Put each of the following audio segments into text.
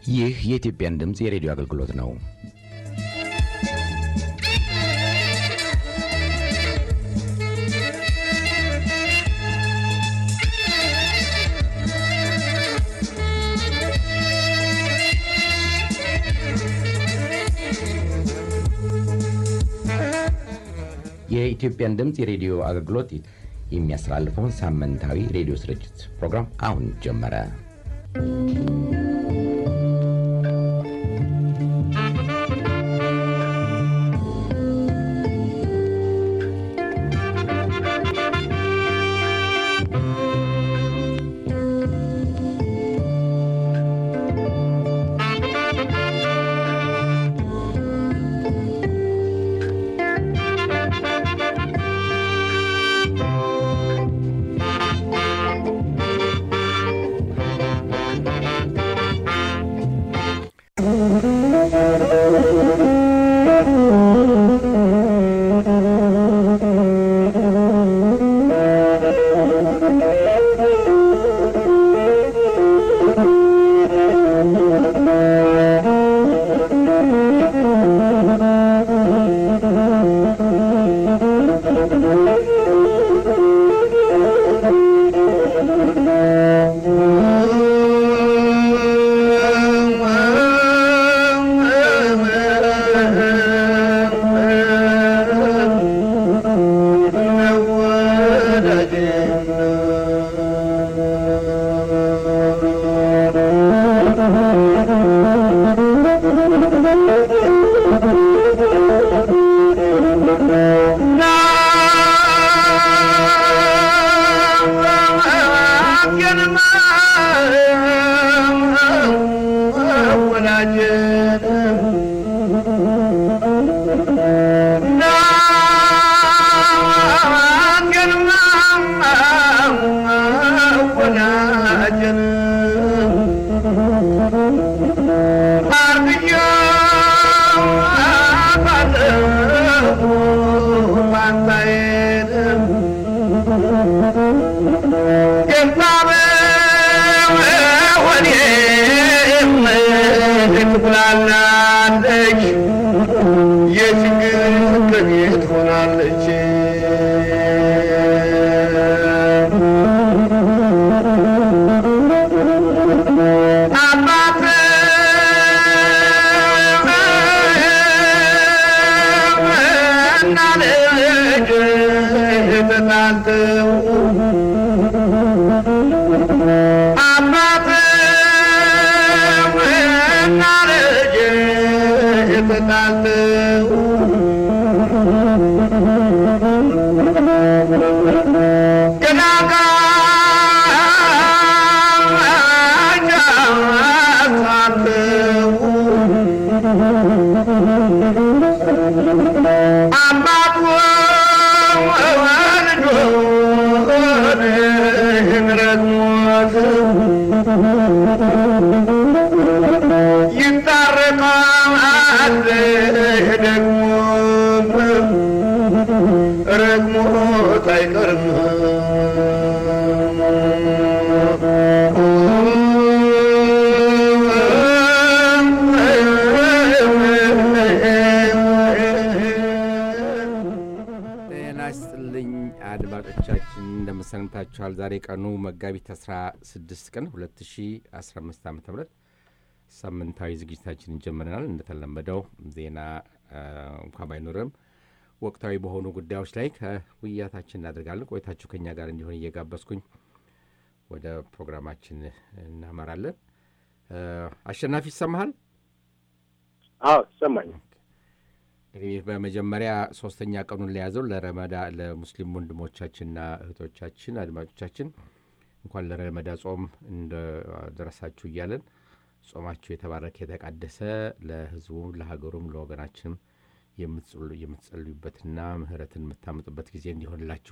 ይህ የኢትዮጵያን ድምፅ የሬዲዮ አገልግሎት ነው። የኢትዮጵያን ድምፅ የሬዲዮ አገልግሎት የሚያስተላልፈውን ሳምንታዊ ሬዲዮ ስርጭት ፕሮግራም አሁን ጀመረ። አድማጮቻችን እንደምሰንብታችኋል። ዛሬ ቀኑ መጋቢት 16 ቀን 2015 ዓ ም ሳምንታዊ ዝግጅታችንን ጀምረናል። እንደተለመደው ዜና እንኳ ባይኖርም ወቅታዊ በሆኑ ጉዳዮች ላይ ከውይይታችን እናደርጋለን። ቆይታችሁ ከኛ ጋር እንዲሆን እየጋበዝኩኝ ወደ ፕሮግራማችን እናመራለን። አሸናፊ ይሰማሃል? አዎ ይሰማኛል። እንግዲህ በመጀመሪያ ሶስተኛ ቀኑን ለያዘው ለረመዳ ለሙስሊም ወንድሞቻችንና እህቶቻችን አድማጮቻችን እንኳን ለረመዳ ጾም እንደደረሳችሁ እያለን ጾማችሁ የተባረከ የተቃደሰ ለሕዝቡም ለሀገሩም ለወገናችንም የምትጸልዩበትና ምሕረትን የምታመጡበት ጊዜ እንዲሆንላችሁ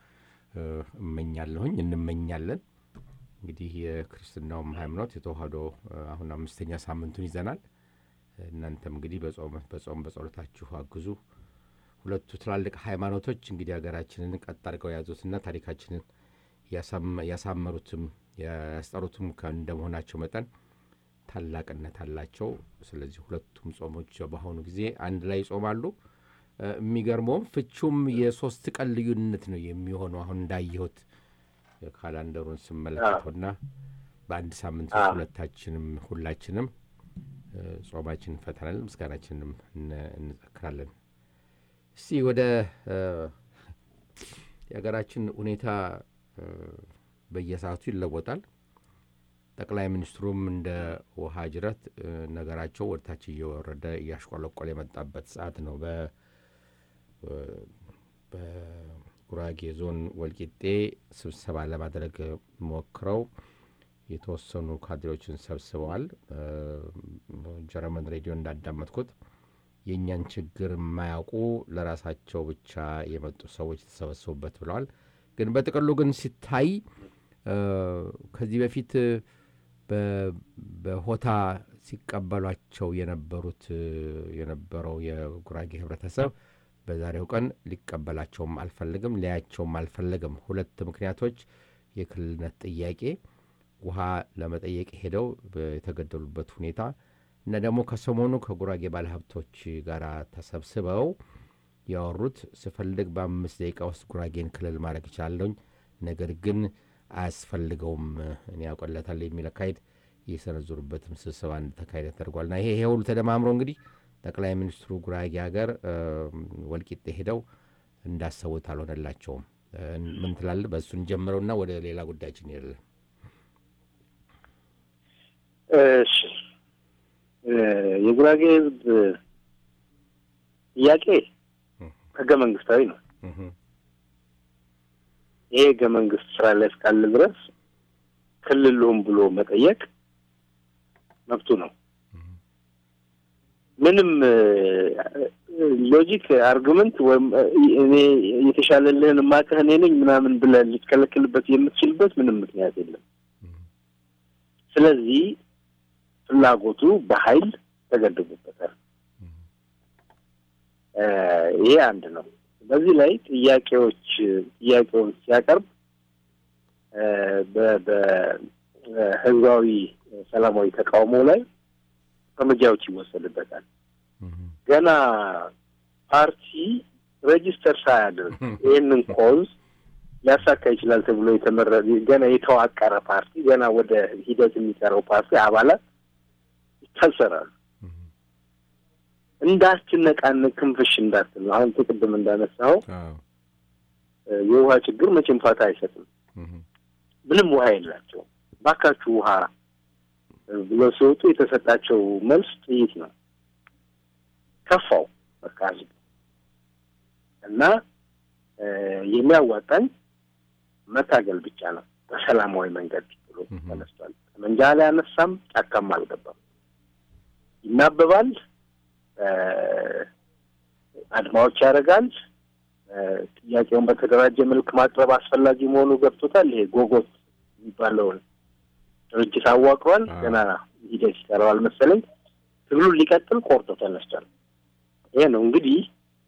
እመኛለሁኝ እንመኛለን። እንግዲህ የክርስትናውም ሃይማኖት የተዋህዶ አሁን አምስተኛ ሳምንቱን ይዘናል። እናንተም እንግዲህ በጾም በጾም በጸሎታችሁ አግዙ። ሁለቱ ትላልቅ ሃይማኖቶች እንግዲህ ሀገራችንን ቀጥ አድርገው የያዙትና ታሪካችንን ያሳመሩትም ያስጠሩትም እንደመሆናቸው መጠን ታላቅነት አላቸው። ስለዚህ ሁለቱም ጾሞች በአሁኑ ጊዜ አንድ ላይ ይጾማሉ። የሚገርመውም ፍቹም የሶስት ቀን ልዩነት ነው የሚሆነው። አሁን እንዳየሁት ካላንደሩን ስመለከተውና በአንድ ሳምንት ውስጥ ሁለታችንም ሁላችንም ጾማችን እንፈታለን፣ ምስጋናችንም እንዘክራለን። እስቲ ወደ የሀገራችን ሁኔታ በየሰዓቱ ይለወጣል። ጠቅላይ ሚኒስትሩም እንደ ውሃ ጅረት ነገራቸው ወደታች እየወረደ እያሽቆለቆለ የመጣበት ሰዓት ነው። በጉራጌ ዞን ወልቂጤ ስብሰባ ለማድረግ ሞክረው የተወሰኑ ካድሬዎችን ሰብስበዋል። ጀርመን ሬዲዮ እንዳዳመጥኩት የእኛን ችግር የማያውቁ ለራሳቸው ብቻ የመጡ ሰዎች የተሰበሰቡበት ብለዋል። ግን በጥቅሉ ግን ሲታይ ከዚህ በፊት በሆታ ሲቀበሏቸው የነበሩት የነበረው የጉራጌ ህብረተሰብ በዛሬው ቀን ሊቀበላቸውም አልፈልግም፣ ሊያቸውም አልፈለግም። ሁለት ምክንያቶች፣ የክልልነት ጥያቄ፣ ውሃ ለመጠየቅ ሄደው የተገደሉበት ሁኔታ እና ደግሞ ከሰሞኑ ከጉራጌ ባለሀብቶች ጋር ተሰብስበው ያወሩት ስፈልግ በአምስት ደቂቃ ውስጥ ጉራጌን ክልል ማድረግ እችላለሁኝ፣ ነገር ግን አያስፈልገውም እኔ ያውቀለታል የሚል አካሄድ የሰነዘሩበትም ስብሰባ እንደተካሄደ ተደርጓል። ና ይሄ ይሄ ሁሉ ተደማምሮ እንግዲህ ጠቅላይ ሚኒስትሩ ጉራጌ ሀገር ወልቂጤ ሄደው እንዳሰቡት አልሆነላቸውም። ምን ትላለህ? በእሱን ጀምረውና ወደ ሌላ ጉዳያችን ይሄዳለን። እሺ የጉራጌ ህዝብ ጥያቄ ህገ መንግስታዊ ነው። ይሄ ህገ መንግስት ስራ ላይ እስካለ ድረስ ክልሉም ብሎ መጠየቅ መብቱ ነው። ምንም ሎጂክ አርጉመንት ወይም እኔ የተሻለልህን ማቀህ እኔ ነኝ ምናምን ብለህ ልትከለክልበት የምትችልበት ምንም ምክንያት የለም። ስለዚህ ፍላጎቱ በኃይል ተገድቦበታል። ይሄ አንድ ነው። በዚህ ላይ ጥያቄዎች ጥያቄውን ሲያቀርብ በህዝባዊ ሰላማዊ ተቃውሞ ላይ እርምጃዎች ይወሰድበታል። ገና ፓርቲ ሬጂስተር ሳያደርግ ይህንን ኮዝ ሊያሳካ ይችላል ተብሎ የተመረ ገና የተዋቀረ ፓርቲ ገና ወደ ሂደት የሚቀረው ፓርቲ አባላት ይታሰራሉ። እንዳትነቃነቅ ክንፍሽ እንዳትል ነው። አሁን ቅድም እንዳነሳው የውሃ ችግር መቼም ፋታ አይሰጥም። ምንም ውሃ የላቸውም። ባካችሁ ውሃ ብለው ሲወጡ የተሰጣቸው መልስ ጥይት ነው። ከፋው በቃ ህዝቡ እና የሚያዋጣኝ መታገል ብቻ ነው በሰላማዊ መንገድ ብሎ ተነስቷል። ጠመንጃ ላይ አነሳም፣ ጫካም አልገባም። ይናበባል፣ አድማዎች ያደርጋል። ጥያቄውን በተደራጀ መልክ ማቅረብ አስፈላጊ መሆኑ ገብቶታል። ይሄ ጎጎት የሚባለውን ድርጅት አዋቅሯል። ገና ሂደት ይቀረዋል መሰለኝ። ትግሉን ሊቀጥል ቆርጦ ተነስቷል። ይሄ ነው እንግዲህ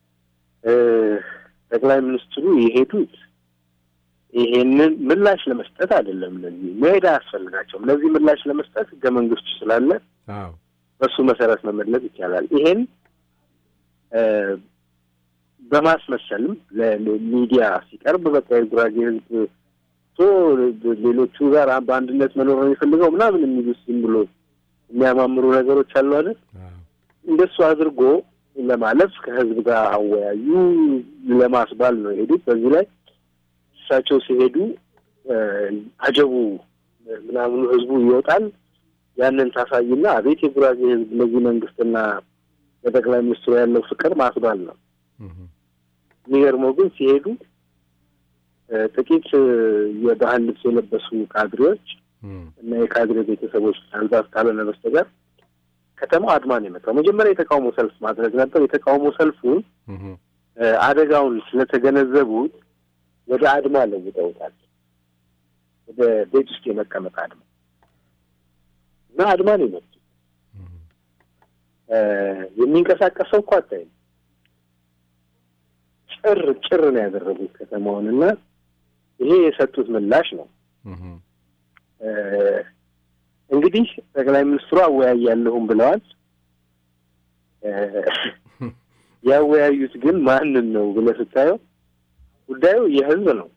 ጠቅላይ ሚኒስትሩ የሄዱት ይሄንን ምላሽ ለመስጠት አይደለም። ለዚህ መሄድ አያስፈልጋቸውም። ለዚህ ምላሽ ለመስጠት ህገ መንግስቱ ስላለ በሱ መሰረት መመለስ ይቻላል። ይሄን በማስመሰልም ለሚዲያ ሲቀርብ በቃ የጉራጌ ህዝብ ቶ ሌሎቹ ጋር በአንድነት መኖር ነው የሚፈልገው ምናምን የሚሉት ዝም ብሎ የሚያማምሩ ነገሮች አሉ አይደል? እንደሱ አድርጎ ለማለፍ ከህዝብ ጋር አወያዩ ለማስባል ነው የሄዱት። በዚህ ላይ እሳቸው ሲሄዱ አጀቡ ምናምኑ ህዝቡ ይወጣል። ያንን ታሳይና አቤት የጉራጌ ህዝብ ለዚህ መንግስትና ለጠቅላይ ሚኒስትሩ ያለው ፍቅር ማስባል ነው። የሚገርመው ግን ሲሄዱ ጥቂት የባህል ልብስ የለበሱ ካድሬዎች እና የካድሬ ቤተሰቦች ምናልባት ካልሆነ በስተቀር ከተማው አድማን የመጣው መጀመሪያ የተቃውሞ ሰልፍ ማድረግ ነበር። የተቃውሞ ሰልፉን አደጋውን ስለተገነዘቡት ወደ አድማ ለውጠውታል። ወደ ቤት ውስጥ የመቀመጥ አድማ እና አድማ ነው የመጡት። የሚንቀሳቀሰው እኮ አታይም። ጭር ጭር ነው ያደረጉት ከተማውን እና ይሄ የሰጡት ምላሽ ነው። እንግዲህ እንግዲህ ጠቅላይ ሚኒስትሩ አወያያለሁም ብለዋል። ያወያዩት ግን ማንን ነው ብለህ ስታየው ጉዳዩ የህዝብ ነው።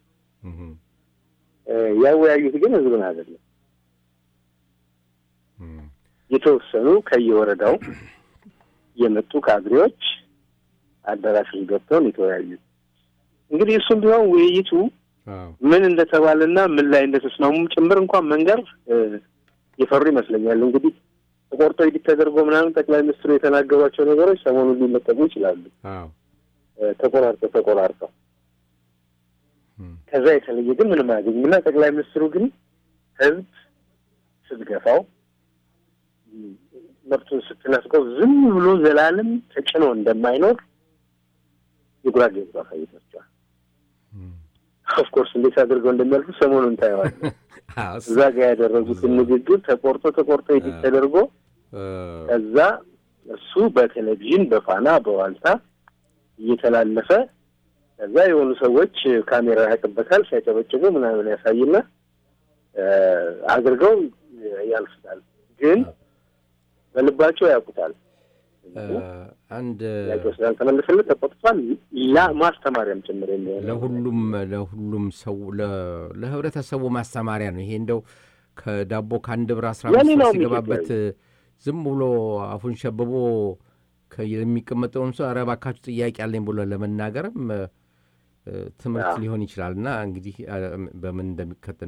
ያወያዩት ግን ህዝብን አይደለም። የተወሰኑ ከየወረዳው የመጡ ካድሬዎች አዳራሽ ገብተውን የተወያዩት እንግዲህ እሱም ቢሆን ውይይቱ ምን እንደተባለና ምን ላይ እንደተስማሙም ጭምር እንኳን መንገር የፈሩ ይመስለኛል። እንግዲህ ተቆርጦ ኢዲት ተደርጎ ምናምን ጠቅላይ ሚኒስትሩ የተናገሯቸው ነገሮች ሰሞኑን ሊለቀቁ ይችላሉ። ተቆራርጠው ተቆራርጠው ከዛ የተለየ ግን ምንም አያገኝም እና ጠቅላይ ሚኒስትሩ ግን ህዝብ ስትገፋው መብቱን ስትነፍቀው ዝም ብሎ ዘላለም ተጭኖ እንደማይኖር የጉራጌ ህዝብ አሳይቷቸዋል። ኦፍኮርስ እንዴት አድርገው እንደሚያልፉ ሰሞኑን ታየዋለህ። እዛ ጋር ያደረጉትን ንግግር ተቆርጦ ተቆርጦ ኢዲት ተደርጎ ከዛ እሱ በቴሌቪዥን በፋና በዋልታ እየተላለፈ ከዛ የሆኑ ሰዎች ካሜራ ያቅበታል ሲያጨበጭቡ ምናምን ያሳይና አድርገው ያልፉታል። ግን በልባቸው ያውቁታል። አንድ ጥያቄው ስላልተመለሰለት ተቆጥቷል። ላ ማስተማሪያም ጭምር የሚሆን ለሁሉም ለሁሉም ሰው ለህብረተሰቡ ማስተማሪያ ነው። ይሄ እንደው ከዳቦ ከአንድ ብር አስራ አምስት ሲገባበት ዝም ብሎ አፉን ሸብቦ የሚቀመጠውን ሰው ኧረ እባካችሁ ጥያቄ አለኝ ብሎ ለመናገርም ትምህርት ሊሆን ይችላል እና እንግዲህ በምን እንደሚከተል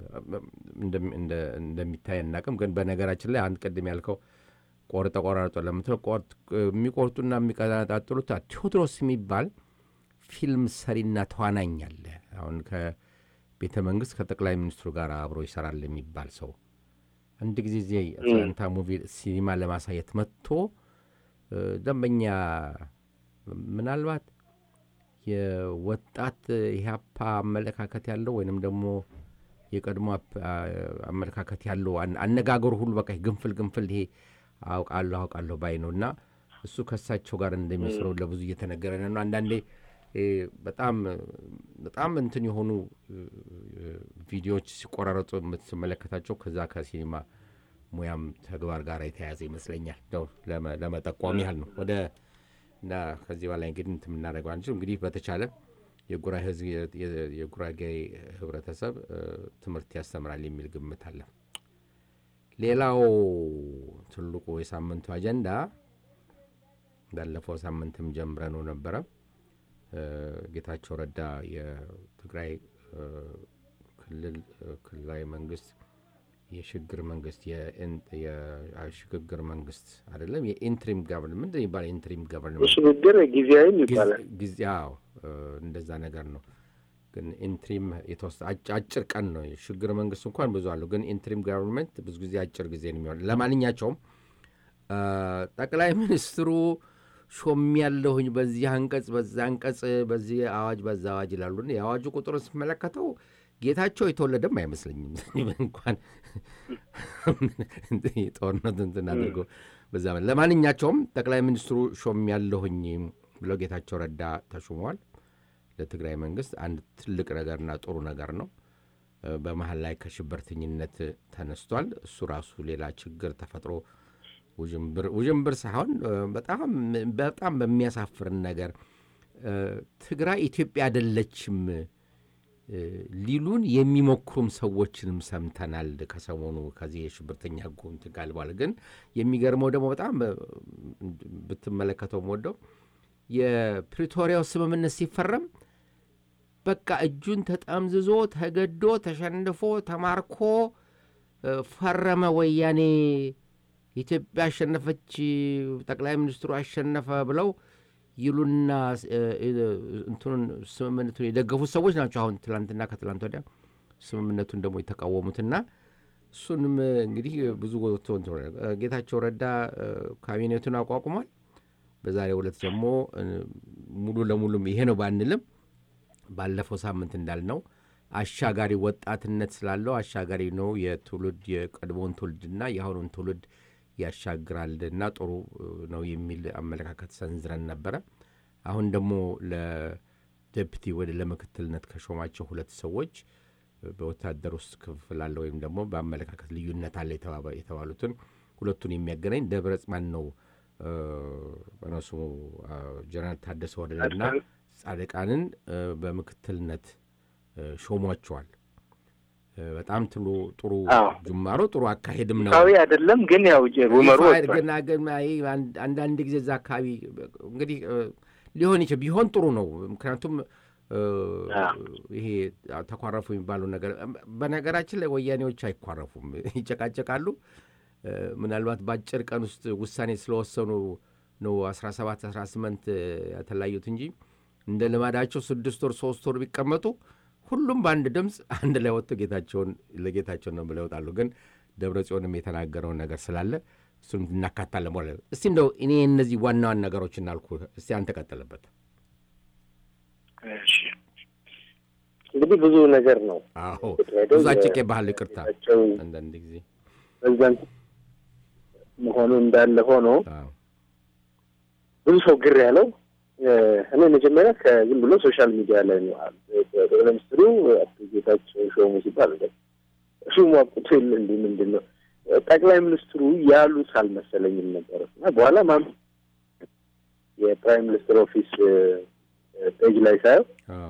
እንደሚታይ አናውቅም። ግን በነገራችን ላይ አንድ ቅድም ያልከው ቆርጠ ቆራርጦ ለምትለው የሚቆርጡና የሚቀጣጥሉት ቴዎድሮስ የሚባል ፊልም ሰሪና ተዋናኝ አለ። አሁን ከቤተ መንግስት ከጠቅላይ ሚኒስትሩ ጋር አብሮ ይሰራል የሚባል ሰው አንድ ጊዜ ዜ አትላንታ ሙቪ ሲኒማ ለማሳየት መጥቶ ደንበኛ ምናልባት የወጣት ኢህአፓ አመለካከት ያለው ወይንም ደግሞ የቀድሞ አመለካከት ያለው አነጋገሩ ሁሉ በቃ ግንፍል ግንፍል ይሄ አውቃለሁ አውቃለሁ ባይ ነው እና እሱ ከእሳቸው ጋር እንደሚሰሩ ለብዙ እየተነገረ ነው። አንዳንዴ በጣም በጣም እንትን የሆኑ ቪዲዮዎች ሲቆራረጡ የምትመለከታቸው ከዛ ከሲኒማ ሙያም ተግባር ጋር የተያያዘ ይመስለኛል። ነው ለመጠቆም ያህል ነው። ወደ እና ከዚህ በላይ እንግዲህ እንትን የምናደርገው አንችል እንግዲህ በተቻለ የጉራጌ ህብረተሰብ ትምህርት ያስተምራል የሚል ግምት አለ። ሌላው ትልቁ የሳምንቱ አጀንዳ ባለፈው ሳምንትም ጀምረ ነው ነበረ ጌታቸው ረዳ የትግራይ ክልል ክልላዊ መንግስት የሽግግር መንግስት የሽግግር መንግስት አይደለም፣ የኢንትሪም ጋቨርንመንት ምንድን ይባላል? ኢንትሪም ጋቨርንመንት የሽግግር ጊዜያዊም ይባላል። ጊዜ አዎ፣ እንደዛ ነገር ነው። ግን ኢንትሪም የተወሰነ አጭር ቀን ነው። የሽግግር መንግስት እንኳን ብዙ አለው፣ ግን ኢንትሪም ጋቨርንመንት ብዙ ጊዜ አጭር ጊዜ ነው የሚሆን። ለማንኛቸውም ጠቅላይ ሚኒስትሩ ሾም ያለሁኝ በዚህ አንቀጽ በዛ አንቀጽ በዚህ አዋጅ በዛ አዋጅ ይላሉ። የአዋጁ ቁጥር ስመለከተው ጌታቸው የተወለደም አይመስለኝም። እንኳን ጦርነት እንትን አድርገው በዛ ለማንኛቸውም ጠቅላይ ሚኒስትሩ ሾም ያለሁኝ ብለው ጌታቸው ረዳ ተሹመዋል። ለትግራይ መንግስት አንድ ትልቅ ነገርና ጥሩ ነገር ነው። በመሀል ላይ ከሽብርተኝነት ተነስቷል። እሱ ራሱ ሌላ ችግር ተፈጥሮ ውዥንብር ሳይሆን በጣም በጣም በሚያሳፍርን ነገር ትግራይ ኢትዮጵያ አይደለችም ሊሉን የሚሞክሩም ሰዎችንም ሰምተናል። ከሰሞኑ ከዚህ የሽብርተኛ ሕጉ እንትን ጋር በኋላ ግን የሚገርመው ደግሞ በጣም ብትመለከተው ወደው የፕሪቶሪያው ስምምነት ሲፈረም በቃ እጁን ተጠምዝዞ ተገዶ ተሸንፎ ተማርኮ ፈረመ ወያኔ ኢትዮጵያ አሸነፈች፣ ጠቅላይ ሚኒስትሩ አሸነፈ ብለው ይሉና እንትኑን ስምምነቱን የደገፉት ሰዎች ናቸው። አሁን ትላንትና ከትላንት ወዲያ ስምምነቱን ደግሞ የተቃወሙትና እሱንም እንግዲህ ብዙ ጌታቸው ረዳ ካቢኔቱን አቋቁሟል። በዛሬው ዕለት ደግሞ ሙሉ ለሙሉም ይሄ ነው ባንልም ባለፈው ሳምንት እንዳልነው አሻጋሪ ወጣትነት ስላለው አሻጋሪ ነው የትውልድ የቀድሞውን ትውልድና የአሁኑን ትውልድ ያሻግራልና ጥሩ ነው የሚል አመለካከት ሰንዝረን ነበረ። አሁን ደግሞ ለዴፕቲ ወደ ለምክትልነት ከሾማቸው ሁለት ሰዎች በወታደር ውስጥ ክፍል አለ ወይም ደግሞ በአመለካከት ልዩነት አለ የተባሉትን ሁለቱን የሚያገናኝ ደብረ ጽማን ነው በነሱ ጀነራል ታደሰ ወረደና ጻድቃንን በምክትልነት ሾሟቸዋል። በጣም ትሉ ጥሩ ጅማሮ ጥሩ አካሄድም ነው። አይደለም ግን ያው ሩመሩ አንዳንድ ጊዜ እዛ አካባቢ እንግዲህ ሊሆን ይችል ቢሆን ጥሩ ነው። ምክንያቱም ይሄ ተኳረፉ የሚባለው ነገር በነገራችን ላይ ወያኔዎች አይኳረፉም፣ ይጨቃጨቃሉ። ምናልባት በአጭር ቀን ውስጥ ውሳኔ ስለወሰኑ ነው አስራ ሰባት አስራ ስምንት ያተለያዩት እንጂ እንደ ልማዳቸው ስድስት ወር ሶስት ወር ቢቀመጡ ሁሉም በአንድ ድምፅ አንድ ላይ ወጥቶ ጌታቸውን ለጌታቸውን ነው ብለው ይወጣሉ። ግን ደብረ ጽዮንም የተናገረውን ነገር ስላለ እሱን እናካታለን። በኋላ እስቲ እንደው እኔ እነዚህ ዋና ዋና ነገሮች እናልኩ፣ እስቲ አንተ ቀጥልበት። እንግዲህ ብዙ ነገር ነው። አዎ ብዙ አጭቄ ባህል ይቅርታ፣ አንዳንድ ጊዜ ፕሬዚዳንት መሆኑ እንዳለ ሆኖ ብዙ ሰው ግር ያለው እኔ መጀመሪያ ከዝም ብሎ ሶሻል ሚዲያ ላይ ነው ጠቅላይ ሚኒስትሩ አቶ ጌታቸው ሾሙ ሲባል ሹሙ አብቅቶ የለ እንዲህ ምንድን ነው ጠቅላይ ሚኒስትሩ ያሉት አልመሰለኝም ነበር እና በኋላ ማም የፕራይም ሚኒስትር ኦፊስ ፔጅ ላይ ሳየው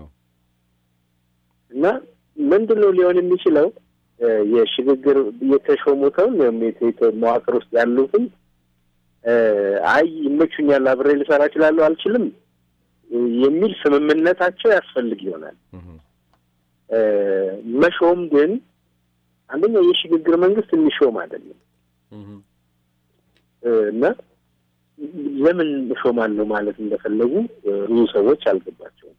እና ምንድን ነው ሊሆን የሚችለው የሽግግር የተሾሙተውን መዋቅር ውስጥ ያሉትን አይ ይመቹኛል፣ አብሬ ልሰራ እችላለሁ፣ አልችልም የሚል ስምምነታቸው ያስፈልግ ይሆናል። መሾም ግን አንደኛው የሽግግር መንግስት የሚሾም አይደለም እና ለምን እሾማለሁ ማለት እንደፈለጉ ብዙ ሰዎች አልገባቸውም።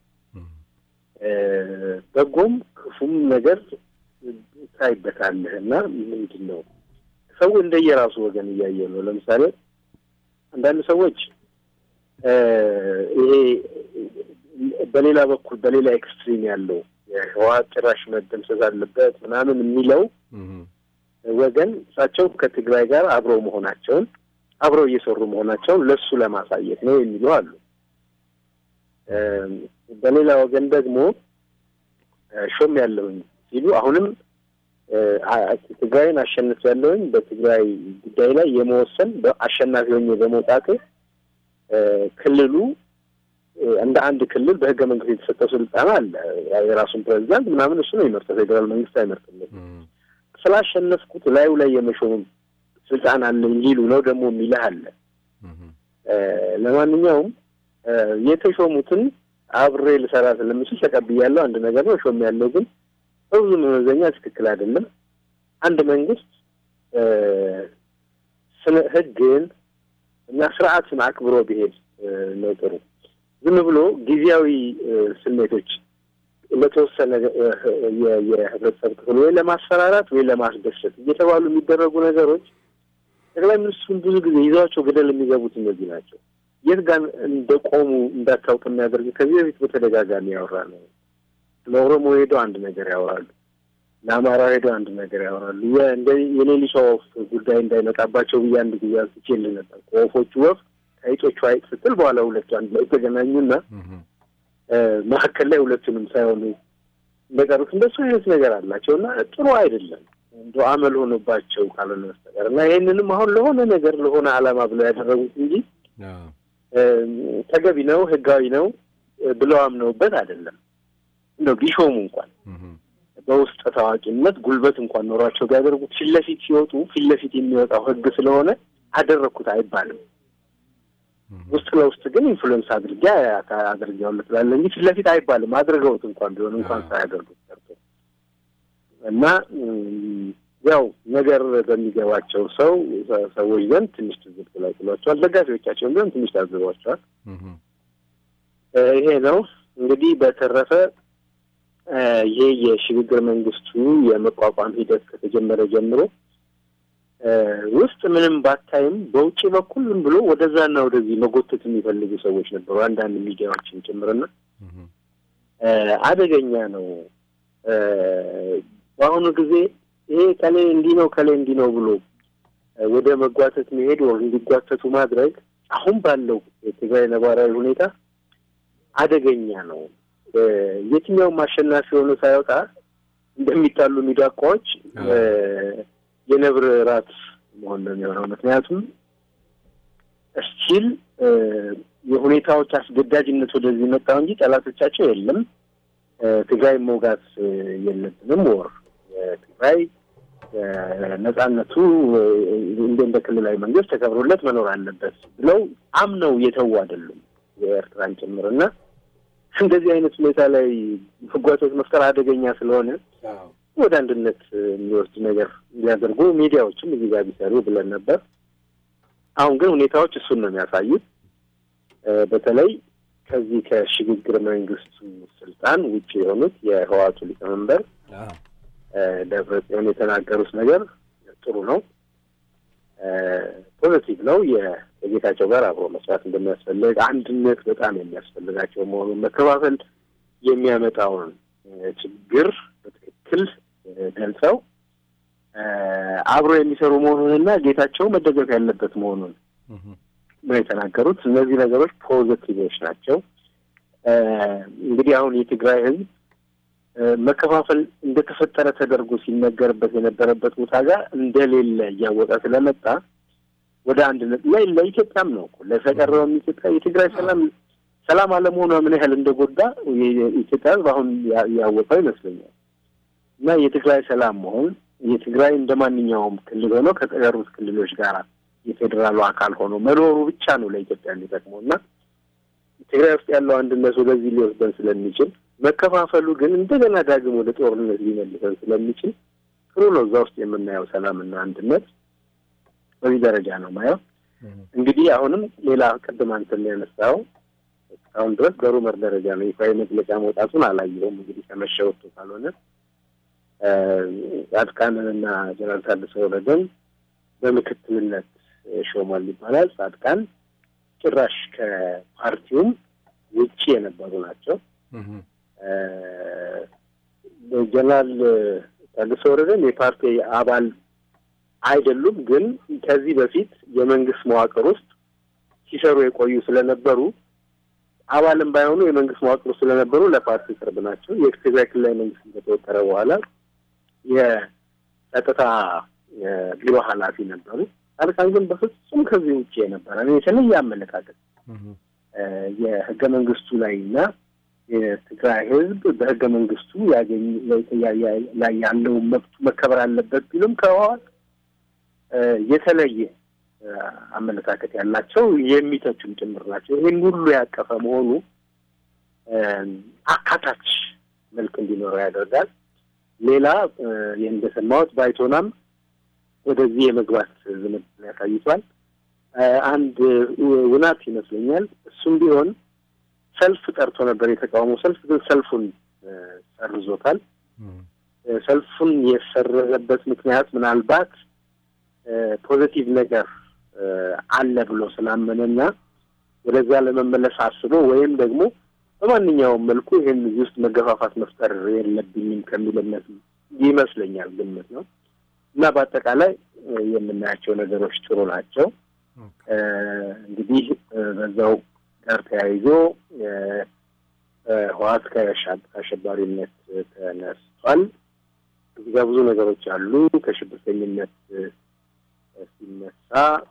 በጎም ክፉም ነገር ታይበታለህ እና ምንድን ነው ሰው እንደየራሱ ወገን እያየ ነው። ለምሳሌ አንዳንድ ሰዎች ይሄ በሌላ በኩል በሌላ ኤክስትሪም ያለው ህወሓት ጭራሽ መደምሰስ አለበት ምናምን የሚለው ወገን እሳቸው ከትግራይ ጋር አብረው መሆናቸውን አብረው እየሰሩ መሆናቸውን ለሱ ለማሳየት ነው የሚሉ አሉ። በሌላ ወገን ደግሞ ሾም ያለውኝ ሲሉ አሁንም ትግራይን አሸንፍ ያለውኝ በትግራይ ጉዳይ ላይ የመወሰን አሸናፊ ሆኜ በመውጣቴ ክልሉ እንደ አንድ ክልል በህገ መንግስት የተሰጠው ስልጣን አለ። የራሱን ፕሬዚዳንት ምናምን እሱ ነው የሚመርጠው፣ ፌዴራል መንግስት አይመርጥም። ስላሸነፍኩት ላዩ ላይ የመሾም ስልጣን አለኝ ሊሉ ነው ደግሞ የሚልህ አለ። ለማንኛውም የተሾሙትን አብሬ ልሰራ ስለምችል ተቀብያለሁ። አንድ ነገር ነው። ሾም ያለው ግን በብዙ መመዘኛ ትክክል አይደለም። አንድ መንግስት ስነ ህግን እና ስርዓትን አክብሮ ቢሄድ ነው ጥሩ። ዝም ብሎ ጊዜያዊ ስሜቶች ለተወሰነ የህብረተሰብ ክፍል ወይ ለማስፈራራት ወይ ለማስደሰት እየተባሉ የሚደረጉ ነገሮች ጠቅላይ ሚኒስትሩን ብዙ ጊዜ ይዘዋቸው ገደል የሚገቡት እነዚህ ናቸው። የት ጋር እንደቆሙ እንዳታውቅ የሚያደርግ ከዚህ በፊት በተደጋጋሚ ያወራ ነው። ለኦሮሞ ሄደው አንድ ነገር ያወራሉ፣ ለአማራ ሄደው አንድ ነገር ያወራሉ። የሌሊቷ ወፍ ጉዳይ እንዳይመጣባቸው ብዬ አንድ ጊዜ አንስቼልህ ነበር። ከወፎቹ ወፍ ከይጦቹ አይጥ ስትል በኋላ ሁለቱ አንድ ላይ ተገናኙና መካከል ላይ ሁለቱንም ሳይሆኑ እንደቀሩት እንደሱ አይነት ነገር አላቸው እና ጥሩ አይደለም እንደ አመል ሆኖባቸው ካልሆነ በስተቀር እና ይህንንም አሁን ለሆነ ነገር ለሆነ ዓላማ ብለው ያደረጉት እንጂ ተገቢ ነው ህጋዊ ነው ብለው አምነውበት አይደለም። እንደው ቢሾሙ እንኳን በውስጥ ታዋቂነት ጉልበት እንኳን ኖሯቸው ቢያደርጉት ፊት ለፊት ሲወጡ ፊት ለፊት የሚወጣው ህግ ስለሆነ አደረግኩት አይባልም። ውስጥ ለውስጥ ግን ኢንፍሉዌንስ አድርጌ አድርጌዋለሁ ትላለህ እንጂ ፊት ለፊት አይባልም። አድርገውት እንኳን ቢሆን እንኳን ሳያደርጉት ቀርቶ እና ያው ነገር በሚገባቸው ሰው ሰዎች ዘንድ ትንሽ ትዝብት ላይ ጥሏቸዋል። ደጋፊዎቻቸውን ቢሆን ትንሽ ታዝቧቸዋል። ይሄ ነው እንግዲህ በተረፈ ይሄ የሽግግር መንግስቱ የመቋቋም ሂደት ከተጀመረ ጀምሮ ውስጥ ምንም ባታይም በውጭ በኩል ዝም ብሎ ወደዛና ወደዚህ መጎተት የሚፈልጉ ሰዎች ነበሩ፣ አንዳንድ ሚዲያዎችን ጭምርና አደገኛ ነው። በአሁኑ ጊዜ ይሄ ከሌ እንዲህ ነው ከሌ እንዲህ ነው ብሎ ወደ መጓተት መሄድ ወር እንዲጓተቱ ማድረግ አሁን ባለው የትግራይ ነባራዊ ሁኔታ አደገኛ ነው። የትኛውም አሸናፊ ሆኖ ሳይወጣ እንደሚጣሉ ሚዳቋዎች የነብር ራት መሆን ነው የሚሆነው። ምክንያቱም እስቲል የሁኔታዎች አስገዳጅነት ወደዚህ መጣው እንጂ ጠላቶቻቸው የለም። ትግራይ መውጋት የለብንም ወር ትግራይ ነጻነቱ እንደ እንደ ክልላዊ መንግስት ተከብሮለት መኖር አለበት ብለው አምነው የተዉ አይደሉም የኤርትራን ጭምር እና እንደዚህ አይነት ሁኔታ ላይ ህጓቶች መፍጠር አደገኛ ስለሆነ ወደ አንድነት የሚወስድ ነገር እንዲያደርጉ ሚዲያዎችም እዚህ ጋር ቢሰሩ ብለን ነበር። አሁን ግን ሁኔታዎች እሱን ነው የሚያሳዩት። በተለይ ከዚህ ከሽግግር መንግስቱ ስልጣን ውጭ የሆኑት የህዋቱ ሊቀመንበር ደብረጽዮን የተናገሩት ነገር ጥሩ ነው፣ ፖዘቲቭ ነው። ከጌታቸው ጋር አብሮ መስራት እንደሚያስፈልግ፣ አንድነት በጣም የሚያስፈልጋቸው መሆኑን፣ መከፋፈል የሚያመጣውን ችግር በትክክል ገልጸው አብሮ የሚሰሩ መሆኑንና ጌታቸው መደገፍ ያለበት መሆኑን ነው የተናገሩት። እነዚህ ነገሮች ፖዘቲቮች ናቸው። እንግዲህ አሁን የትግራይ ህዝብ መከፋፈል እንደተፈጠረ ተደርጎ ሲነገርበት የነበረበት ቦታ ጋር እንደሌለ እያወቀ ስለመጣ ወደ አንድነት ላይ ለኢትዮጵያም ነው እኮ ለተቀረውም ኢትዮጵያ የትግራይ ሰላም ሰላም አለመሆኗ ምን ያህል እንደጎዳ የኢትዮጵያ ህዝብ አሁን ያወቀው ይመስለኛል። እና የትግራይ ሰላም መሆን የትግራይ እንደ ማንኛውም ክልል ሆኖ ከተቀሩት ክልሎች ጋር የፌዴራሉ አካል ሆኖ መኖሩ ብቻ ነው ለኢትዮጵያ የሚጠቅመው እና ትግራይ ውስጥ ያለው አንድነት ወደዚህ ሊወስደን ስለሚችል መከፋፈሉ ግን እንደገና ዳግም ወደ ጦርነት ሊመልሰን ስለሚችል ጥሩ ነው። እዛ ውስጥ የምናየው ሰላምና አንድነት በዚህ ደረጃ ነው ማየው። እንግዲህ አሁንም ሌላ ቅድም አንተን ያነሳው እስካሁን ድረስ በሩመር ደረጃ ነው። ይፋዊ መግለጫ መውጣቱን አላየሁም። እንግዲህ ከመሸ ወጥቶ ካልሆነ ጻድቃንንና ጀነራል ታደሰ ወረደን በምክትልነት ሾሟል ይባላል። ጻድቃን ጭራሽ ከፓርቲውም ውጭ የነበሩ ናቸው። ጀነራል ታደሰ ወረደን የፓርቲ አባል አይደሉም፣ ግን ከዚህ በፊት የመንግስት መዋቅር ውስጥ ሲሰሩ የቆዩ ስለነበሩ አባልም ባይሆኑ የመንግስት መዋቅር ውስጥ ስለነበሩ ለፓርቲ ቅርብ ናቸው። የትግራይ ክልላዊ መንግስት ከተወጠረ በኋላ የጸጥታ ቢሮ ኃላፊ ነበሩ። ጻድቃን ግን በፍጹም ከዚህ ውጭ የነበረ የተለየ አመለካከት የህገ መንግስቱ ላይ እና የትግራይ ህዝብ በህገ መንግስቱ ያገኝ ላይ ያለውን መብቱ መከበር አለበት ቢሉም ከህወሓት የተለየ አመለካከት ያላቸው የሚተቹም ጭምር ናቸው። ይህን ሁሉ ያቀፈ መሆኑ አካታች መልክ እንዲኖረው ያደርጋል። ሌላ እንደሰማሁት ባይቶናም ወደዚህ የመግባት ዝምድና ያሳይቷል። አንድ ውናት ይመስለኛል። እሱም ቢሆን ሰልፍ ጠርቶ ነበር፣ የተቃውሞ ሰልፍ ግን ሰልፉን ሰርዞታል። ሰልፉን የሰረዘበት ምክንያት ምናልባት ፖዘቲቭ ነገር አለ ብሎ ስላመነና ወደዛ ለመመለስ አስቦ ወይም ደግሞ በማንኛውም መልኩ ይህን እዚህ ውስጥ መገፋፋት መፍጠር የለብኝም ከሚል እምነት ይመስለኛል፣ ግምት ነው እና በአጠቃላይ የምናያቸው ነገሮች ጥሩ ናቸው። እንግዲህ በዛው ጋር ተያይዞ ህወሓት ከአሸባሪነት ተነስቷል። እዚህ ጋር ብዙ ነገሮች አሉ። ከሽብርተኝነት ሲነሳ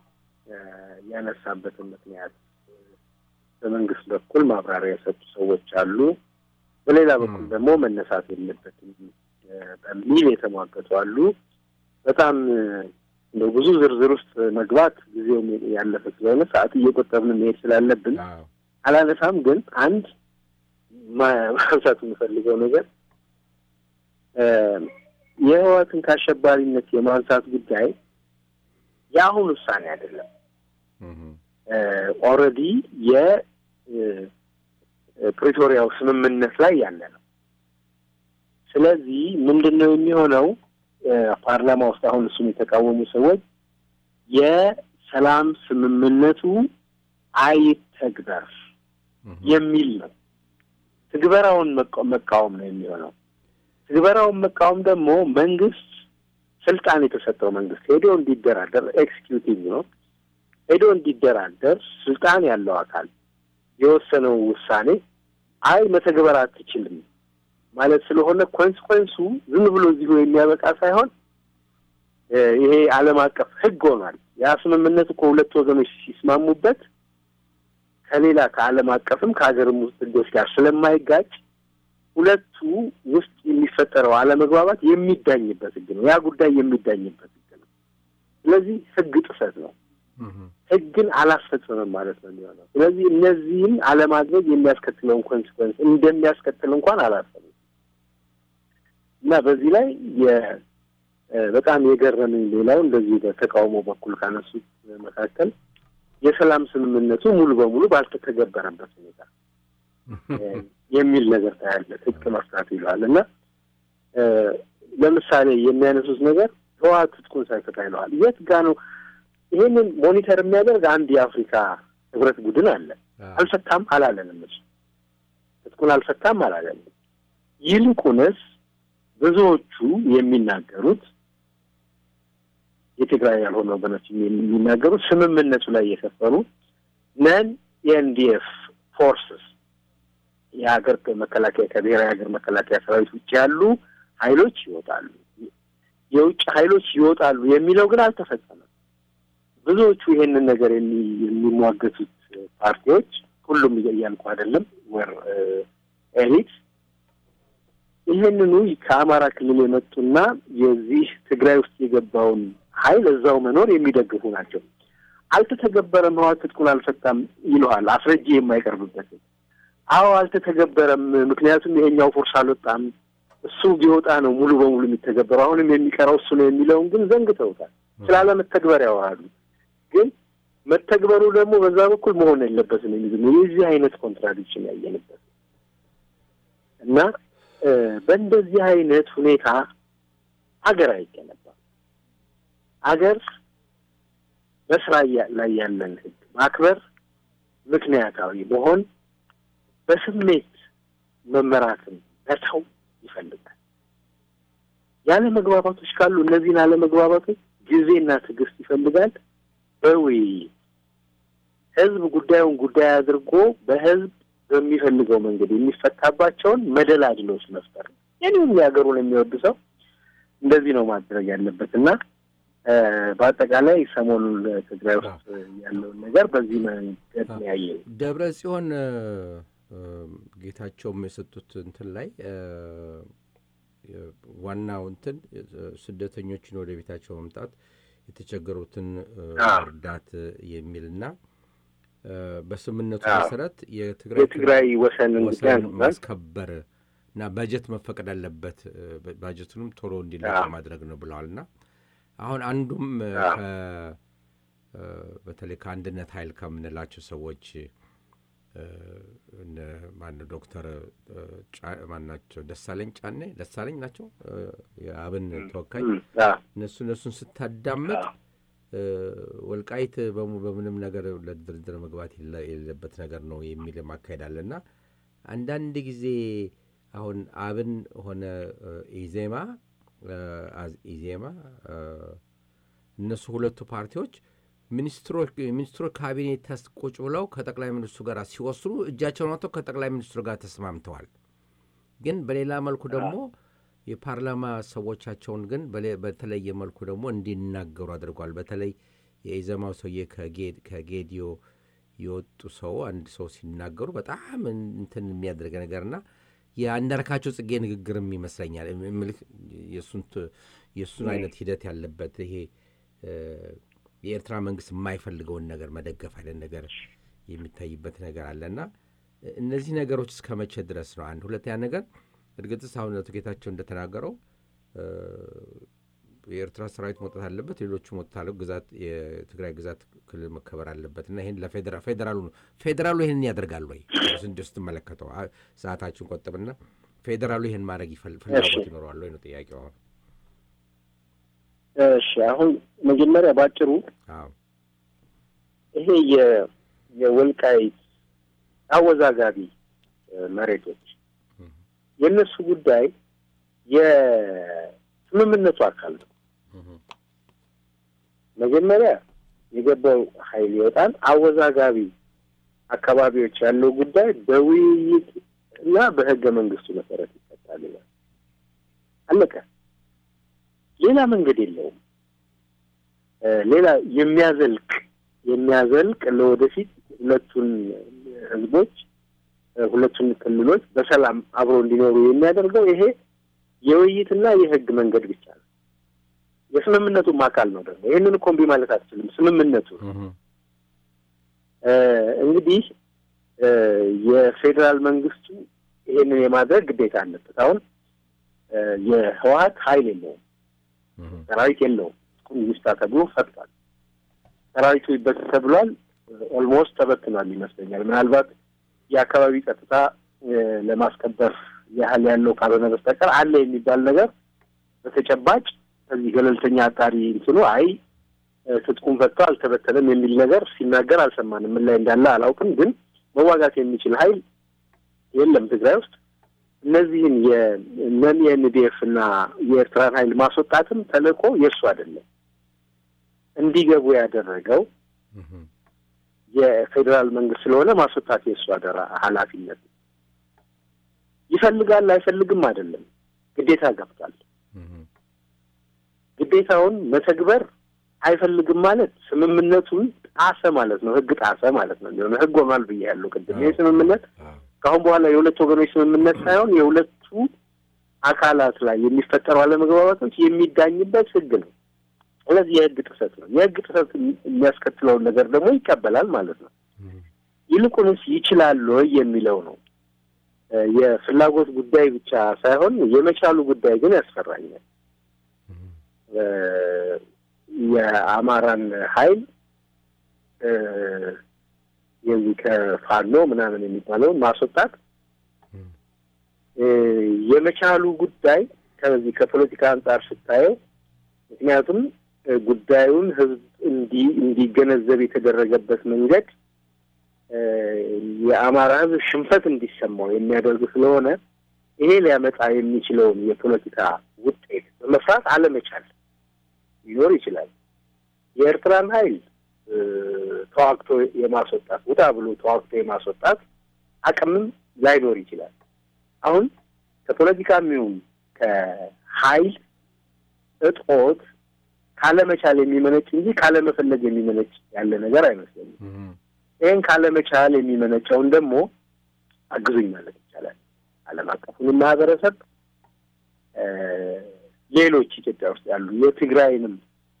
ያነሳበትን ምክንያት በመንግስት በኩል ማብራሪያ የሰጡ ሰዎች አሉ። በሌላ በኩል ደግሞ መነሳት የለበትም በሚል የተሟገቱ አሉ። በጣም እንደው ብዙ ዝርዝር ውስጥ መግባት ጊዜው ያለፈ ስለሆነ ሰዓት እየቆጠብን መሄድ ስላለብን አላነሳም። ግን አንድ ማንሳት የምፈልገው ነገር የህወሓትን ከአሸባሪነት የማንሳት ጉዳይ የአሁን ውሳኔ አይደለም። ኦልሬዲ የፕሪቶሪያው ስምምነት ላይ ያለ ነው። ስለዚህ ምንድን ነው የሚሆነው? ፓርላማ ውስጥ አሁን እሱን የተቃወሙ ሰዎች የሰላም ስምምነቱ አይተግበር የሚል ነው። ትግበራውን መቃወም ነው የሚሆነው። ትግበራውን መቃወም ደግሞ መንግስት ስልጣን የተሰጠው መንግስት ሄዶ እንዲደራደር ኤክስኪዩቲቭ ነው ሄዶ እንዲደራደር ስልጣን ያለው አካል የወሰነው ውሳኔ አይ መተግበር አትችልም ማለት ስለሆነ ኮንስኮንሱ ዝም ብሎ እዚሁ የሚያበቃ ሳይሆን ይሄ ዓለም አቀፍ ሕግ ሆኗል። ያ ስምምነት እኮ ሁለት ወገኖች ሲስማሙበት ከሌላ ከዓለም አቀፍም ከሀገርም ውስጥ ሕጎች ጋር ስለማይጋጭ ሁለቱ ውስጥ የሚፈጠረው አለመግባባት የሚዳኝበት ሕግ ነው። ያ ጉዳይ የሚዳኝበት ሕግ ነው። ስለዚህ ሕግ ጥሰት ነው። ሕግን አላስፈጽምም ማለት ነው የሚሆነው። ስለዚህ እነዚህም አለማድረግ የሚያስከትለውን ኮንሲኮንስ እንደሚያስከትል እንኳን አላሰብም እና በዚህ ላይ በጣም የገረመኝ ሌላው እንደዚህ በተቃውሞ በኩል ካነሱት መካከል የሰላም ስምምነቱ ሙሉ በሙሉ ባልተተገበረበት ሁኔታ የሚል ነገር ታያለ። ትጥቅ መፍታት ይለዋል እና ለምሳሌ የሚያነሱት ነገር ህወሓት ትጥቁን ሳይፈታ ይለዋል። የት ጋ ነው? ይሄንን ሞኒተር የሚያደርግ አንድ የአፍሪካ ህብረት ቡድን አለ። አልፈታም አላለንም። እሱ ትጥቁን አልፈታም አላለንም። ይልቁንስ ብዙዎቹ የሚናገሩት የትግራይ ያልሆኑ ወገኖች የሚናገሩት ስምምነቱ ላይ የሰፈሩ ነን የኤንዲኤፍ ፎርስስ የሀገር መከላከያ ከብሔራዊ ሀገር መከላከያ ሰራዊት ውጭ ያሉ ኃይሎች ይወጣሉ፣ የውጭ ኃይሎች ይወጣሉ የሚለው ግን አልተፈጸመም። ብዙዎቹ ይሄንን ነገር የሚሟገቱት ፓርቲዎች ሁሉም እያልኩ አይደለም፣ ወር ኤሊት ይህንኑ ከአማራ ክልል የመጡና የዚህ ትግራይ ውስጥ የገባውን ኃይል እዛው መኖር የሚደግፉ ናቸው። አልተተገበረም፣ ህወሓት ትጥቁን አልፈታም ይለዋል አስረጂ የማይቀርብበትም። አዎ አልተተገበረም፣ ምክንያቱም ይሄኛው ፎርስ አልወጣም፣ እሱ ቢወጣ ነው ሙሉ በሙሉ የሚተገበረው፣ አሁንም የሚቀረው እሱ ነው የሚለውን ግን ዘንግተውታል። ስላለመተግበር ያወራሉ። ግን መተግበሩ ደግሞ በዛ በኩል መሆን የለበትም የሚል የዚህ አይነት ኮንትራዲክሽን ያየንበት እና በእንደዚህ አይነት ሁኔታ አገር አይገነባም። አገር በስራ ላይ ያለን ህግ ማክበር፣ ምክንያታዊ መሆን፣ በስሜት መመራትን መተው ይፈልጋል። ያለ መግባባቶች ካሉ እነዚህን አለመግባባቶች ጊዜና ትዕግስት ይፈልጋል። በውይይት ህዝብ ጉዳዩን ጉዳይ አድርጎ በህዝብ በሚፈልገው መንገድ የሚፈታባቸውን መደላድሎች መፍጠር ነው። የኔም የሀገሩን የሚወድ ሰው እንደዚህ ነው ማድረግ ያለበት እና በአጠቃላይ ሰሞኑን ትግራይ ውስጥ ያለውን ነገር በዚህ መንገድ ነው ያየው። ደብረ ጽዮን ጌታቸውም የሰጡት እንትን ላይ ዋናው እንትን ስደተኞችን ወደ ቤታቸው መምጣት የተቸገሩትን እርዳት የሚልና በስምምነቱ መሰረት የትግራይ ወሰን ማስከበር እና በጀት መፈቀድ አለበት፣ ባጀቱንም ቶሎ እንዲለቅ ማድረግ ነው ብለዋል። እና አሁን አንዱም በተለይ ከአንድነት ኃይል ከምንላቸው ሰዎች ማነው ዶክተር ማናቸው ደሳለኝ ጫኔ ደሳለኝ ናቸው የአብን ተወካይ እነሱ እነሱን ስታዳምጥ ወልቃይት በምንም ነገር ለድርድር መግባት የሌለበት ነገር ነው የሚል ማካሄድ አለ እና አንዳንድ ጊዜ አሁን አብን ሆነ ኢዜማ ኢዜማ እነሱ ሁለቱ ፓርቲዎች ሚኒስትሮ ካቢኔት ቁጭ ብለው ከጠቅላይ ሚኒስትሩ ጋር ሲወስኑ እጃቸውን አውጥተው ከጠቅላይ ሚኒስትሩ ጋር ተስማምተዋል። ግን በሌላ መልኩ ደግሞ የፓርላማ ሰዎቻቸውን ግን በተለየ መልኩ ደግሞ እንዲናገሩ አድርጓል። በተለይ የኢዘማው ሰውዬ ከጌዲዮ የወጡ ሰው አንድ ሰው ሲናገሩ በጣም እንትን የሚያደርግ ነገርና የአንዳርካቸው ጽጌ ንግግርም ይመስለኛል የእሱን አይነት ሂደት ያለበት ይሄ የኤርትራ መንግስት የማይፈልገውን ነገር መደገፍ አይነት ነገር የሚታይበት ነገር አለና እነዚህ ነገሮች እስከ መቼ ድረስ ነው? አንድ ሁለተኛ ነገር እርግጥስ አሁን አቶ ጌታቸው እንደተናገረው የኤርትራ ሰራዊት መውጣት አለበት፣ ሌሎቹ መውጣት አለ ግዛት የትግራይ ግዛት ክልል መከበር አለበት እና ይህን ለፌዴራሉ ነው ፌዴራሉ ይህንን ያደርጋል ወይ እንዲ ስትመለከተው ሰዓታችን ቆጥብና ፌዴራሉ ይህን ማድረግ ፍላጎት ይኖረዋል ወይ ነው ጥያቄው። አሁን እሺ፣ አሁን መጀመሪያ ባጭሩ ይሄ የወልቃይት አወዛጋቢ መሬቶች የእነሱ ጉዳይ የስምምነቱ አካል ነው። መጀመሪያ የገባው ኃይል ይወጣል። አወዛጋቢ አካባቢዎች ያለው ጉዳይ በውይይት እና በህገ መንግስቱ መሰረት ይፈታል። አለቀ። ሌላ መንገድ የለውም። ሌላ የሚያዘልቅ የሚያዘልቅ ለወደፊት ሁለቱን ህዝቦች ሁለቱን ክልሎች በሰላም አብሮ እንዲኖሩ የሚያደርገው ይሄ የውይይትና የህግ መንገድ ብቻ ነው። የስምምነቱም አካል ነው ደግሞ ይህንን እኮ እምቢ ማለት አትችልም። ስምምነቱ እንግዲህ የፌዴራል መንግስቱ ይሄንን የማድረግ ግዴታ አለበት። አሁን የህወሀት ኃይል የለውም፣ ሰራዊት የለውም። ይስታ ተብሎ ፈጥቷል። ሰራዊቱ ይበትር ተብሏል። ኦልሞስት ተበትኗል ይመስለኛል። ምናልባት የአካባቢ ጸጥታ ለማስከበር ያህል ያለው ካልሆነ በስተቀር አለ የሚባል ነገር በተጨባጭ ከዚህ ገለልተኛ አጣሪ እንትኑ አይ ትጥቁም ፈጥቶ አልተበተነም የሚል ነገር ሲናገር አልሰማንም። ምን ላይ እንዳለ አላውቅም፣ ግን መዋጋት የሚችል ኃይል የለም ትግራይ ውስጥ። እነዚህን የነን የኤንዲኤፍ እና የኤርትራን ኃይል ማስወጣትም ተልእኮ የእሱ አይደለም። እንዲገቡ ያደረገው የፌዴራል መንግስት ስለሆነ ማስወጣት የእሱ አደራ ኃላፊነት ነው። ይፈልጋል አይፈልግም አይደለም፣ ግዴታ ገብቷል። ግዴታውን መተግበር አይፈልግም ማለት ስምምነቱን ጣሰ ማለት ነው። ህግ ጣሰ ማለት ነው። ሆነ ህግ ሆኗል ብዬ ያለው ቅድም ይህ ስምምነት ከአሁን በኋላ የሁለት ወገኖች ስምምነት ሳይሆን የሁለቱ አካላት ላይ የሚፈጠሩ አለመግባባቶች የሚዳኝበት ህግ ነው። ስለዚህ የህግ ጥሰት ነው። የህግ ጥሰት የሚያስከትለውን ነገር ደግሞ ይቀበላል ማለት ነው። ይልቁንስ ይችላል ወይ የሚለው ነው። የፍላጎት ጉዳይ ብቻ ሳይሆን የመቻሉ ጉዳይ ግን ያስፈራኛል። የአማራን ኃይል የዚህ ከፋኖ ምናምን የሚባለውን ማስወጣት የመቻሉ ጉዳይ ከዚህ ከፖለቲካ አንጻር ስታየው ምክንያቱም ጉዳዩን ህዝብ እንዲ እንዲገነዘብ የተደረገበት መንገድ የአማራ ህዝብ ሽንፈት እንዲሰማው የሚያደርግ ስለሆነ ይሄ ሊያመጣ የሚችለውን የፖለቲካ ውጤት በመፍራት አለመቻል ሊኖር ይችላል። የኤርትራን ኃይል ተዋግቶ የማስወጣት ውጣ ብሎ ተዋግቶ የማስወጣት አቅምም ላይኖር ይችላል። አሁን ከፖለቲካም ይሁን ከኃይል እጦት ካለመቻል የሚመነጭ እንጂ ካለመፈለግ የሚመነጭ ያለ ነገር አይመስለኝም። ይህን ካለመቻል የሚመነጨውን ደግሞ አግዙኝ ማለት ይቻላል። ዓለም አቀፉንም ማህበረሰብ ሌሎች ኢትዮጵያ ውስጥ ያሉ የትግራይንም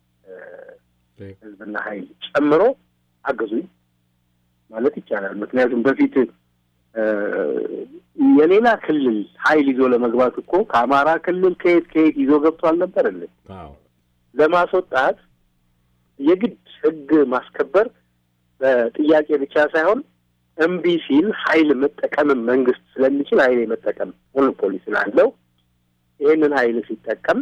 ህዝብና ኃይል ጨምሮ አግዙኝ ማለት ይቻላል። ምክንያቱም በፊት የሌላ ክልል ኃይል ይዞ ለመግባት እኮ ከአማራ ክልል ከየት ከየት ይዞ ገብቶ አልነበር እንዴ? ለማስወጣት የግድ ህግ ማስከበር በጥያቄ ብቻ ሳይሆን እምቢ ሲል ኃይል መጠቀምም መንግስት ስለሚችል ኃይል የመጠቀም ሞኖፖሊ ስላለው ይህንን ኃይል ሲጠቀም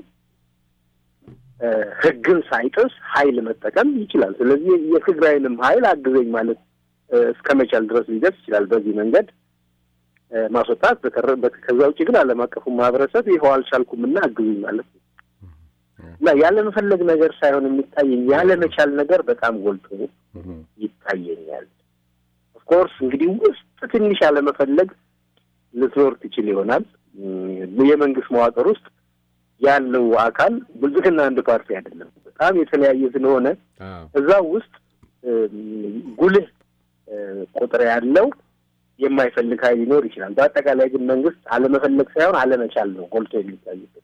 ህግን ሳይጥስ ኃይል መጠቀም ይችላል። ስለዚህ የትግራይንም ኃይል አግዘኝ ማለት እስከ መቻል ድረስ ሊደርስ ይችላል። በዚህ መንገድ ማስወጣት። ከዛ ውጭ ግን ዓለም አቀፉ ማህበረሰብ ይኸው አልቻልኩም እና አግዙኝ ማለት ነው እና ያለመፈለግ ነገር ሳይሆን የሚታየኝ ያለመቻል ነገር በጣም ጎልቶ ይታየኛል። ኦፍኮርስ እንግዲህ ውስጥ ትንሽ ያለመፈለግ ልትኖር ትችል ይሆናል። የመንግስት መዋቅር ውስጥ ያለው አካል ብልጽግና አንድ ፓርቲ አይደለም፣ በጣም የተለያየ ስለሆነ እዛ ውስጥ ጉልህ ቁጥር ያለው የማይፈልግ ኃይል ሊኖር ይችላል። በአጠቃላይ ግን መንግስት አለመፈለግ ሳይሆን አለመቻል ነው ጎልቶ የሚታይበት።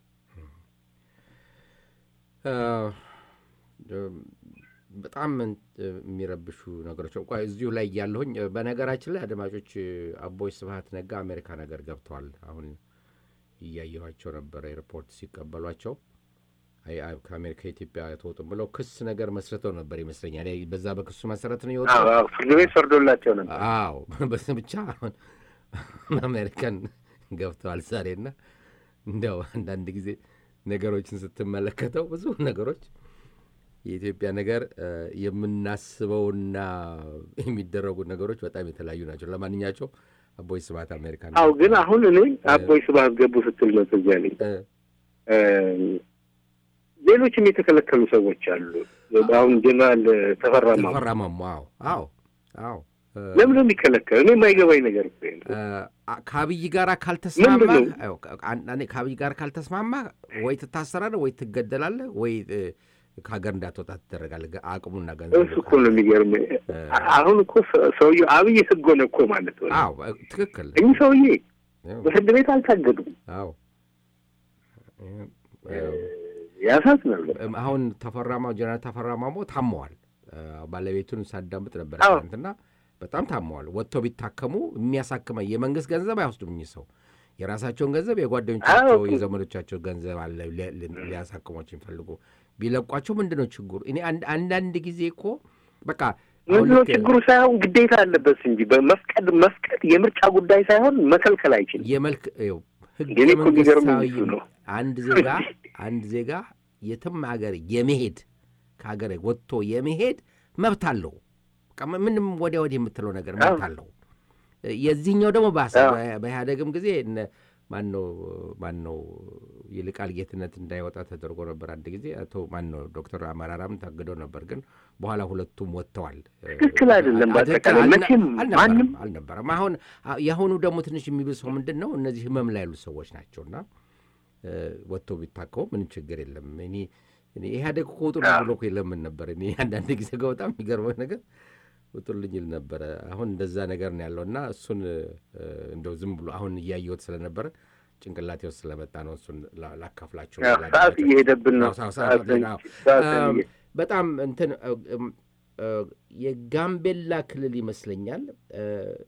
በጣም የሚረብሹ ነገሮች እንኳ እዚሁ ላይ ያለሁኝ። በነገራችን ላይ አድማጮች አቦይ ስብሀት ነጋ አሜሪካ ነገር ገብተዋል። አሁን እያየኋቸው ነበረ ሪፖርት ሲቀበሏቸው ከአሜሪካ ኢትዮጵያ ተወጡም ብለው ክስ ነገር መስርተው ነበር ይመስለኛል። በዛ በክሱ መሰረት ነው የወጡ ፍርድ ቤት ፈርዶላቸው ነበር። አዎ በስ ብቻ አሁን አሜሪካን ገብተዋል ዛሬና እንዲያው አንዳንድ ጊዜ ነገሮችን ስትመለከተው ብዙ ነገሮች የኢትዮጵያ ነገር የምናስበውና የሚደረጉ ነገሮች በጣም የተለያዩ ናቸው። ለማንኛቸው አቦይ ስብሀት አሜሪካ አዎ። ግን አሁን እኔ አቦይ ስብሀት ገቡ ስትል ነው ትዝ ያለኝ ሌሎችም የተከለከሉ ሰዎች አሉ። አሁን ጀነራል ተፈራ ማሞ ተፈራ ማሞ አዎ፣ አዎ፣ አዎ ለምን ነው የሚከለከለው? እኔ የማይገባኝ ነገር እኮ ይሄ ነው። አ- ከአብይ ጋር ካልተስማማ ምንድን አዎ፣ አን- እኔ ከአብይ ጋር ካልተስማማ ወይ ትታሰራለህ ወይ ትገደላለህ ወይ እ፣ ከሀገር እንዳትወጣ ትደረጋለህ። ገ- አቅሙና ገንዘቡ እሱ እኮ ነው የሚገርም። አሁን እኮ ሰ- ሰውዬው አብይ ህግ ሆነ እኮ ማለት ነው። አዎ እ፣ ትክክል እኚህ ሰውዬ አዎ፣ በፍርድ ቤት አልታገዱም። አዎ እ፣ ያሳዝናል። እም፣ አሁን ተፈራማ ጀነራል ተፈራማሞ ታመዋል። እ፣ ባለቤቱን ሳዳምጥ ነበር አዎ። ትናንትና። በጣም ታመዋል። ወጥተው ቢታከሙ የሚያሳክመ የመንግስት ገንዘብ አይወስዱም እኚህ ሰው የራሳቸውን ገንዘብ የጓደኞቻቸው አዎ። የዘመዶቻቸው ገንዘብ አለ ሊ- ሊ- ሊያሳክሟቸው የሚፈልጉ ቢለቋቸው ምንድን ነው ችግሩ? እኔ አንድ- አንዳንድ ጊዜ እኮ በቃ አሁን ምንድነው ልክ ችግሩ? ሳይሆን ግዴታ አለበት እንጂ በመፍቀድ መፍቀድ የምርጫ ጉዳይ ሳይሆን መከልከል አይችልም። የመልክ ይኸው ህገ እኔ እኮ የሚገርመኝ መንግስታዊ እሱ ነው። አንድ ዜጋ አንድ ዜጋ የትም ሀገር የመሄድ ከሀገር ወጥቶ የመሄድ መብት አለው። በቃ ምንም ወዲያ ወዲህ የምትለው ነገር መብት አዎ። አለው። የዚህኛው ደግሞ ባሰ። አዎ። በ- በኢህአደግም ጊዜ እነ ማነው ማነው ይልቃል ጌትነት እንዳይወጣ ተደርጎ ነበር። አንድ ጊዜ አቶ ማነው ዶክተር አመራራም ታግደው ነበር፣ ግን በኋላ ሁለቱም ወጥተዋል። ትክክል አይደለም። አ- ትክክል በአጠቃላይ አልነ- መቼም አልነበረም ማንም አልነበረም። አሁን አ- የአሁኑ ደግሞ ትንሽ የሚብሰው ምንድን ነው? እነዚህ ህመም ላይ ያሉት ሰዎች ናቸውና እ፣ ወጥቶ ቢታከሙ ምንም ችግር የለም። እኔ እኔ ኢህአዴግ እኮ ውጡልኝ ብሎ እኮ የለምን ነበር። እኔ አንዳንድ ጊዜ ጋር በጣም የሚገርመው ነገር ውጡልኝ ይል ነበረ። አሁን እንደዛ ነገር ነው ያለው እና እሱን እ፣ እንደው ዝም ብሎ አሁን እያየሁት ስለነበረ ጭንቅላቴ ውስጥ ስለመጣ ነው እሱን ላ- ላካፍላቸው ያው ሰዓት እየሄደብን ነው። አዎ፣ ሰዓት- ሰዓት ሰዓት- አዎ። ሰዓት እም፣ እየ- በጣም እንትን እ፣ እም፣ እ፣ የጋምቤላ ክልል ይመስለኛል እ፣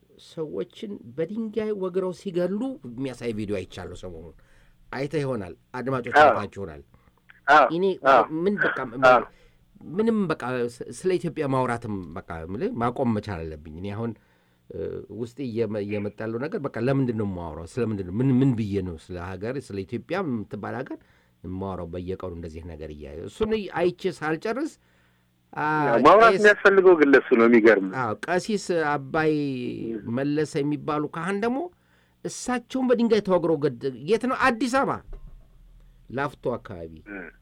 ሰዎችን በድንጋይ ወግረው ሲገሉ የሚያሳይ ቪዲዮ አይቻለሁ ሰሞኑን። አይተህ ይሆናል፣ አድማጮች አዎ። አይታችሁ ይሆናል። አዎ፣ እኔ አዎ። ምን በቃ አዎ። ምንም በቃ ስ- ስለ ኢትዮጵያ ማውራትም በቃ የምልህ ማቆም መቻል አለብኝ። እኔ አሁን እ፣ ውስጤ እየመ- እየመጣ ያለው ነገር በቃ ለምንድን ነው የማወራው? ስለምንድን ነው ምን ምን ብዬ ነው ስለ ሀገር ስለ ኢትዮጵያ የምትባል ሀገር የማወራው? በየቀኑ እንደዚህ ነገር እያየ እሱን አይቼ ሳልጨርስ አ፣ ያው ማውራት ቄስ- የሚያስፈልገው ግን ለሱ ነው። የሚገርም አዎ ቀሲስ አባይ መለሰ የሚባሉ ካህን ደግሞ እሳቸውን በድንጋይ ተወግረው ገድ የት ነው? አዲስ አበባ ላፍቶ አካባቢ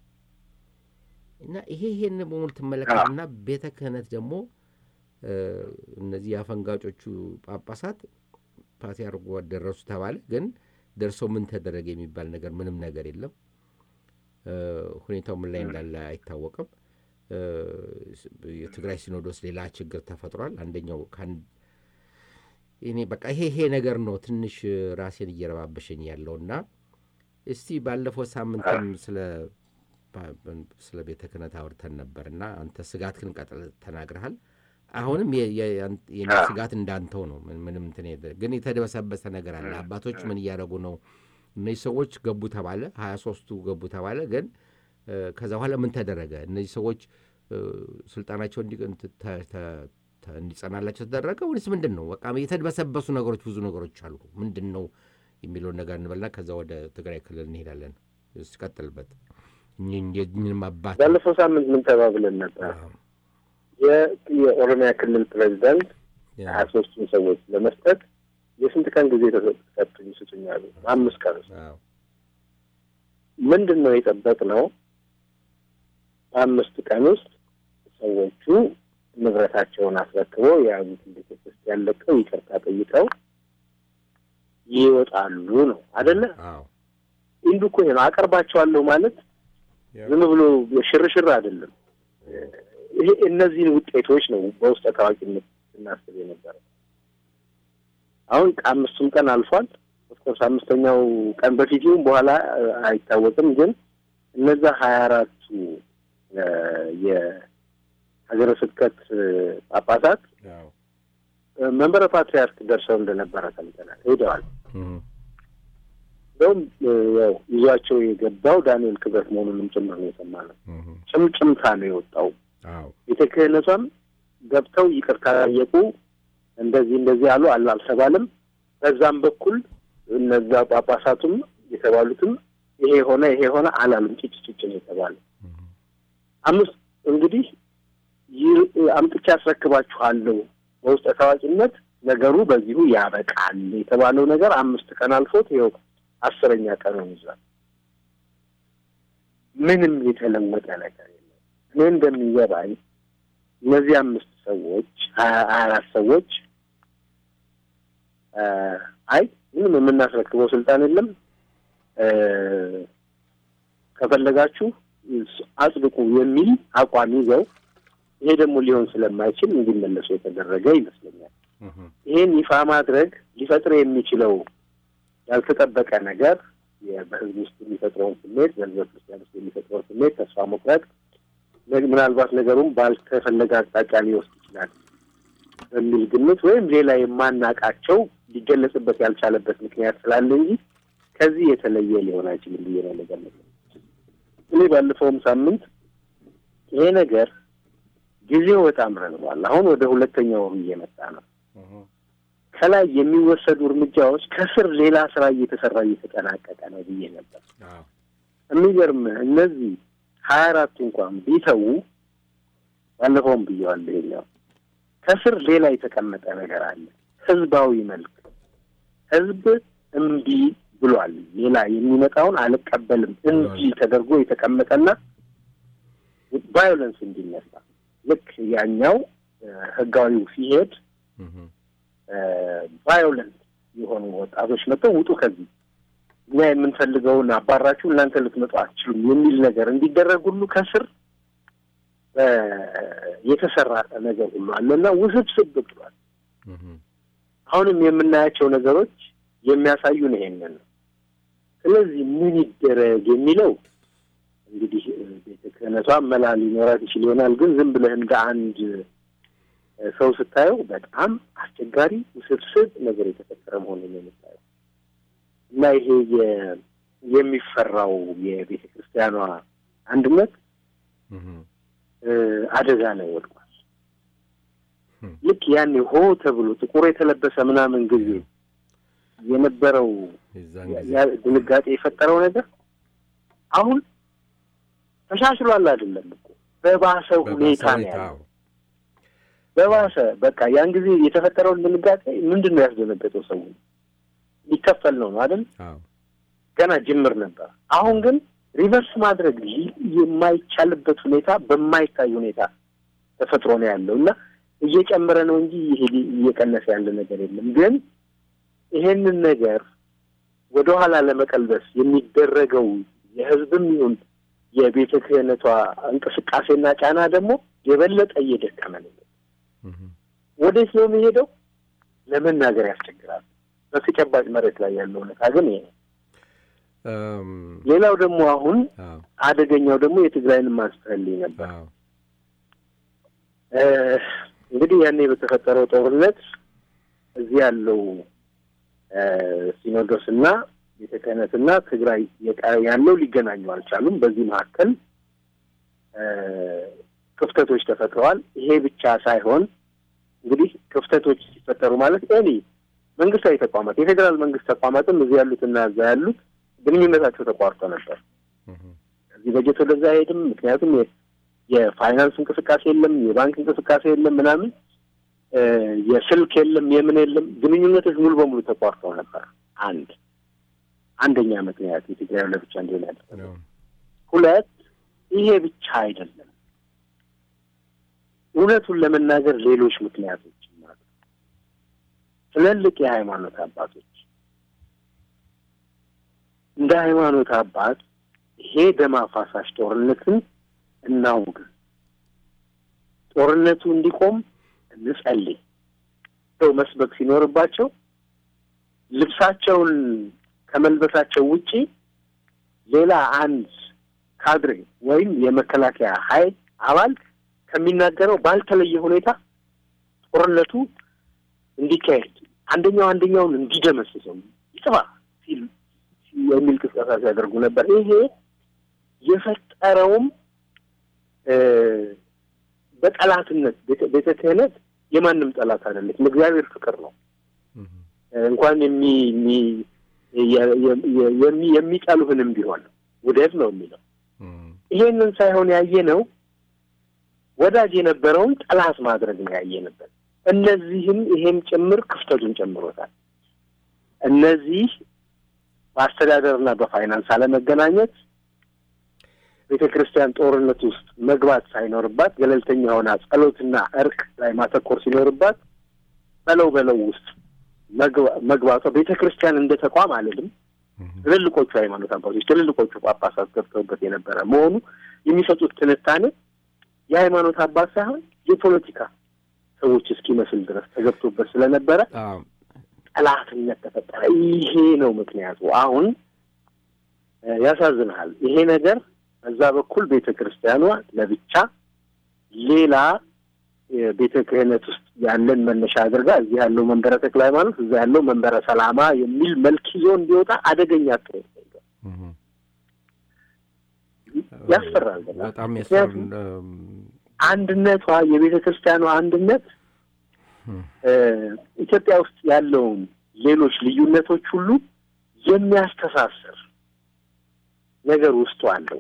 እና ይሄ ይሄን በሙሉ ትመለከትና ቤተ ክህነት ደግሞ እ፣ እነዚህ የአፈንጋጮቹ ጳጳሳት ፓትርያርኩ ደረሱ ተባለ። ግን ደርሰው ምን ተደረገ የሚባል ነገር ምንም ነገር የለም። እ፣ ሁኔታው ምን ላይ እንዳለ አይታወቅም። እ፣ የትግራይ ሲኖዶስ ሌላ ችግር ተፈጥሯል። አንደኛው ከአንድ እኔ በቃ ይሄ ይሄ ነገር ነው ትንሽ ራሴን እየረባበሸኝ ያለውና እስቲ ባለፈው ሳምንትም ስለ ስለ ቤተ ክህነት አውርተን ነበርና አንተ ስጋትህን ቀጥል ተናግረሃል። አሁንም የ- የ- ያን- የኔ አዎ። ስጋት እንዳንተው ነው። ምን- ምንም እንትን የለ- ግን የተደበሰበሰ ነገር አለ። አባቶች ምን እያደረጉ ነው? እነዚህ ሰዎች ገቡ ተባለ፣ ሀያ ሶስቱ ገቡ ተባለ። ግን እ፣ ከዛ በኋላ ምን ተደረገ? እነዚህ ሰዎች እ፣ ስልጣናቸው እንዲ- እንት- ተ- ተ- ተ- እንዲጸናላቸው ተደረገ ወይስ ምንድን ነው? በቃ የተድበሰበሱ ነገሮች ብዙ ነገሮች አሉ። ምንድን ነው የሚለውን ነገር እንበልና ከዛ ወደ ትግራይ ክልል እንሄዳለን። እስቀጥልበት ምንም አባት ባለፈው ሳምንት ምን ተባብለን ነበር? የ- የኦሮሚያ ክልል ፕሬዚዳንት ሀያ ሶስቱን ሰዎች ለመስጠት የስንት ቀን ጊዜ ተሰጡኝ ስጡኝ አሉ። አምስት ቀን ውስጥ አዎ፣ ምንድን ነው የጠበቅነው? በአምስት ቀን ውስጥ ሰዎቹ ንብረታቸውን አስረክበው የያዙትን ቤተ ክርስቲያን ለቀው ይቅርታ ጠይቀው ይወጣሉ ነው አደለ? አዎ፣ ኢንዱ እኮ ይሄ ነው። አቀርባቸዋለሁ ማለት ዝም ብሎ ሽርሽር አይደለም። ይሄ እነዚህን ውጤቶች ነው በውስጠ ታዋቂነት ስናስብ የነበረ። አሁን አምስቱም ቀን አልፏል። ኦፍኮርስ አምስተኛው ቀን በፊት ይሁን በኋላ እ፣ አይታወቅም። ግን እነዛ ሀያ አራቱ እ፣ የሀገረ ስብከት እ፣ ጳጳሳት አዎ፣ እ፣ መንበረ ፓትሪያርክ ደርሰው እንደነበረ ሰምተናል። ሄደዋል። እህ፣ እንደውም እ፣ ያው ይዟቸው የገባው ዳንኤል ክብረት መሆኑንም ጭምር ነው የሰማነው። እህ፣ ጭምጭምታ ነው የወጣው። አዎ፣ ቤተ ክህነቷም ገብተው ይቅርታ ጠየቁ። እንደዚህ እንደዚህ አሉ አል አልተባለም። በዛም በኩል እነዛ ጳጳሳቱም የተባሉትም ይሄ ሆነ ይሄ ሆነ አላሉም። ጭጭ ጭጭ ነው የተባለ። እህ፣ አምስት እንግዲህ ይህ አምጥቼ አስረክባችኋለሁ በውስጠ ታዋቂነት ነገሩ በዚሁ ያበቃል የተባለው ነገር አምስት ቀን አልፎት ይኸው አስረኛ ቀኑን ይዟል። ምንም የተለወጠ ነገር የለም። እኔ እንደሚገባኝ እነዚህ አምስት ሰዎች ሀያ ሀያ አራት ሰዎች አይ ምንም የምናስረክበው ስልጣን የለም ከፈለጋችሁ አጽድቁ የሚል አቋም ይዘው ይሄ ደግሞ ሊሆን ስለማይችል እንዲመለሱ የተደረገ ይመስለኛል። ይሄን ይፋ ማድረግ ሊፈጥር የሚችለው ያልተጠበቀ ነገር በህዝብ ውስጥ የሚፈጥረውን ስሜት፣ በህዝበ ክርስቲያን ውስጥ የሚፈጥረውን ስሜት፣ ተስፋ መቁረጥ፣ ምናልባት ነገሩም ባልተፈለገ አቅጣጫ ሊወስድ ይችላል በሚል ግምት ወይም ሌላ የማናቃቸው ሊገለጽበት ያልቻለበት ምክንያት ስላለ እንጂ ከዚህ የተለየ ሊሆን አይችልም ብዬ ነው ነገር እኔ ባለፈውም ሳምንት ይሄ ነገር ጊዜው በጣም ረዝሟል። አሁን ወደ ሁለተኛው ወሩ እየመጣ ነው። ከላይ የሚወሰዱ እርምጃዎች ከስር ሌላ ስራ እየተሰራ እየተጠናቀቀ ነው ብዬ ነበር። የሚገርም እነዚህ ሀያ አራቱ እንኳን ቢተዉ ባለፈውም ብየዋለሁ። ይሄኛው ከስር ሌላ የተቀመጠ ነገር አለ። ህዝባዊ መልክ ህዝብ እምቢ ብሏል። ሌላ የሚመጣውን አልቀበልም እንጂ ተደርጎ የተቀመጠና ቫዮለንስ እንዲነሳ ልክ ያኛው ህጋዊው ሲሄድ ቫዮለንት የሆኑ ወጣቶች መጥተው ውጡ ከዚህ እኛ የምንፈልገውን አባራችሁ እናንተ ልትመጡ አትችሉም የሚል ነገር እንዲደረግ ሁሉ ከስር የተሰራ ነገር ሁሉ አለና ውስብስብ ብሏል። አሁንም የምናያቸው ነገሮች የሚያሳዩን ይሄንን ነው። ስለዚህ ምን ይደረግ የሚለው እንግዲህ ቤተ ክህነቷ መላ ሊኖራት ይችል ይሆናል። ግን ዝም ብለህ እንደ አንድ ሰው ስታየው በጣም አስቸጋሪ ውስብስብ ነገር የተፈጠረ መሆኑን ነው የምታየው እና ይሄ የሚፈራው የቤተ ክርስቲያኗ አንድነት አደጋ ላይ ወድቋል። ልክ ያኔ ሆ ተብሎ ጥቁር የተለበሰ ምናምን ጊዜ የነበረው ድንጋጤ የፈጠረው ነገር አሁን ተሻሽሏል አይደለም እኮ በባሰ ሁኔታ ነው ያለው። በባሰ በቃ ያን ጊዜ የተፈጠረውን ድንጋጤ ምንድን ነው ያስደነገጠው? ሰው ሊከፈል ነው ነው አይደል? ገና ጅምር ነበር። አሁን ግን ሪቨርስ ማድረግ የማይቻልበት ሁኔታ በማይታይ ሁኔታ ተፈጥሮ ነው ያለው እና እየጨመረ ነው እንጂ ይሄ እየቀነሰ ያለ ነገር የለም። ግን ይሄንን ነገር ወደኋላ ለመቀልበስ የሚደረገው የህዝብም ይሁን የቤተ ክህነቷ እንቅስቃሴና ጫና ደግሞ የበለጠ እየደከመ ነው። ወዴት ነው የሚሄደው? ለመናገር ያስቸግራል። በተጨባጭ መሬት ላይ ያለው እውነታ ግን ይሄ ነው። ሌላው ደግሞ አሁን አደገኛው ደግሞ የትግራይን ማንስተልኝ ነበር። እንግዲህ ያኔ በተፈጠረው ጦርነት እዚህ ያለው ሲኖዶስና ቤተ ክህነትና ትግራይ ያለው ሊገናኙ አልቻሉም። በዚህ መካከል ክፍተቶች ተፈጥረዋል። ይሄ ብቻ ሳይሆን እንግዲህ ክፍተቶች ሲፈጠሩ ማለት ኤኒ መንግስታዊ ተቋማት የፌዴራል መንግስት ተቋማትም እዚህ ያሉትና እዛ ያሉት ግንኙነታቸው ተቋርጦ ነበር። እዚህ በጀት ወደዛ አይሄድም። ምክንያቱም የፋይናንስ እንቅስቃሴ የለም፣ የባንክ እንቅስቃሴ የለም፣ ምናምን የስልክ የለም፣ የምን የለም። ግንኙነቶች ሙሉ በሙሉ ተቋርጠው ነበር። አንድ አንደኛ ምክንያት የትግራይ ለብቻ እንዲሆን ያደረገው። ሁለት ይሄ ብቻ አይደለም። እውነቱን ለመናገር ሌሎች ምክንያቶች ማለት ትልልቅ የሃይማኖት አባቶች እንደ ሃይማኖት አባት ይሄ ደም አፋሳሽ ጦርነትን እናውግ፣ ጦርነቱ እንዲቆም እንጸልይ ሰው መስበክ ሲኖርባቸው ልብሳቸውን ከመልበሳቸው ውጪ ሌላ አንድ ካድሬ ወይም የመከላከያ ኃይል አባል ከሚናገረው ባልተለየ ሁኔታ ጦርነቱ እንዲካሄድ አንደኛው አንደኛውን እንዲደመስሰው ይጥፋ ሲል የሚል ቅስቀሳ ሲያደርጉ ነበር። ይሄ የፈጠረውም በጠላትነት ቤተ ክህነት የማንም ጠላት አይደለችም። እግዚአብሔር ፍቅር ነው። እንኳን የሚጠሉህንም ቢሆን ውደድ ነው የሚለው። ይሄንን ሳይሆን ያየ ነው ወዳጅ የነበረውን ጠላት ማድረግ ነው ያየንበት። እነዚህም ይሄም ጭምር ክፍተቱን ጨምሮታል። እነዚህ በአስተዳደርና በፋይናንስ አለመገናኘት ቤተ ክርስቲያን ጦርነት ውስጥ መግባት ሳይኖርባት ገለልተኛ ሆና ጸሎትና እርቅ ላይ ማተኮር ሲኖርባት በለው በለው ውስጥ መግባቷ ቤተ ክርስቲያን እንደ ተቋም አልልም፣ ትልልቆቹ ሃይማኖት አባቶች ትልልቆቹ ጳጳሳት ገብተውበት የነበረ መሆኑ የሚሰጡት ትንታኔ የሃይማኖት አባት ሳይሆን የፖለቲካ ሰዎች እስኪመስል ድረስ ተገብቶበት ስለነበረ ጠላትነት ተፈጠረ። ይሄ ነው ምክንያቱ። አሁን ያሳዝንሃል። ይሄ ነገር በዛ በኩል ቤተ ክርስቲያኗ ለብቻ ሌላ ቤተ ክህነት ውስጥ ያለን መነሻ አድርጋ እዚህ ያለው መንበረ ተክለ ሃይማኖት፣ እዛ ያለው መንበረ ሰላማ የሚል መልክ ይዞ እንዲወጣ አደገኛ ጥረት ያስፈራል። በጣም ምክንያቱም አንድነቷ የቤተ ክርስቲያኗ አንድነት ኢትዮጵያ ውስጥ ያለውን ሌሎች ልዩነቶች ሁሉ የሚያስተሳስር ነገር ውስጡ አለው።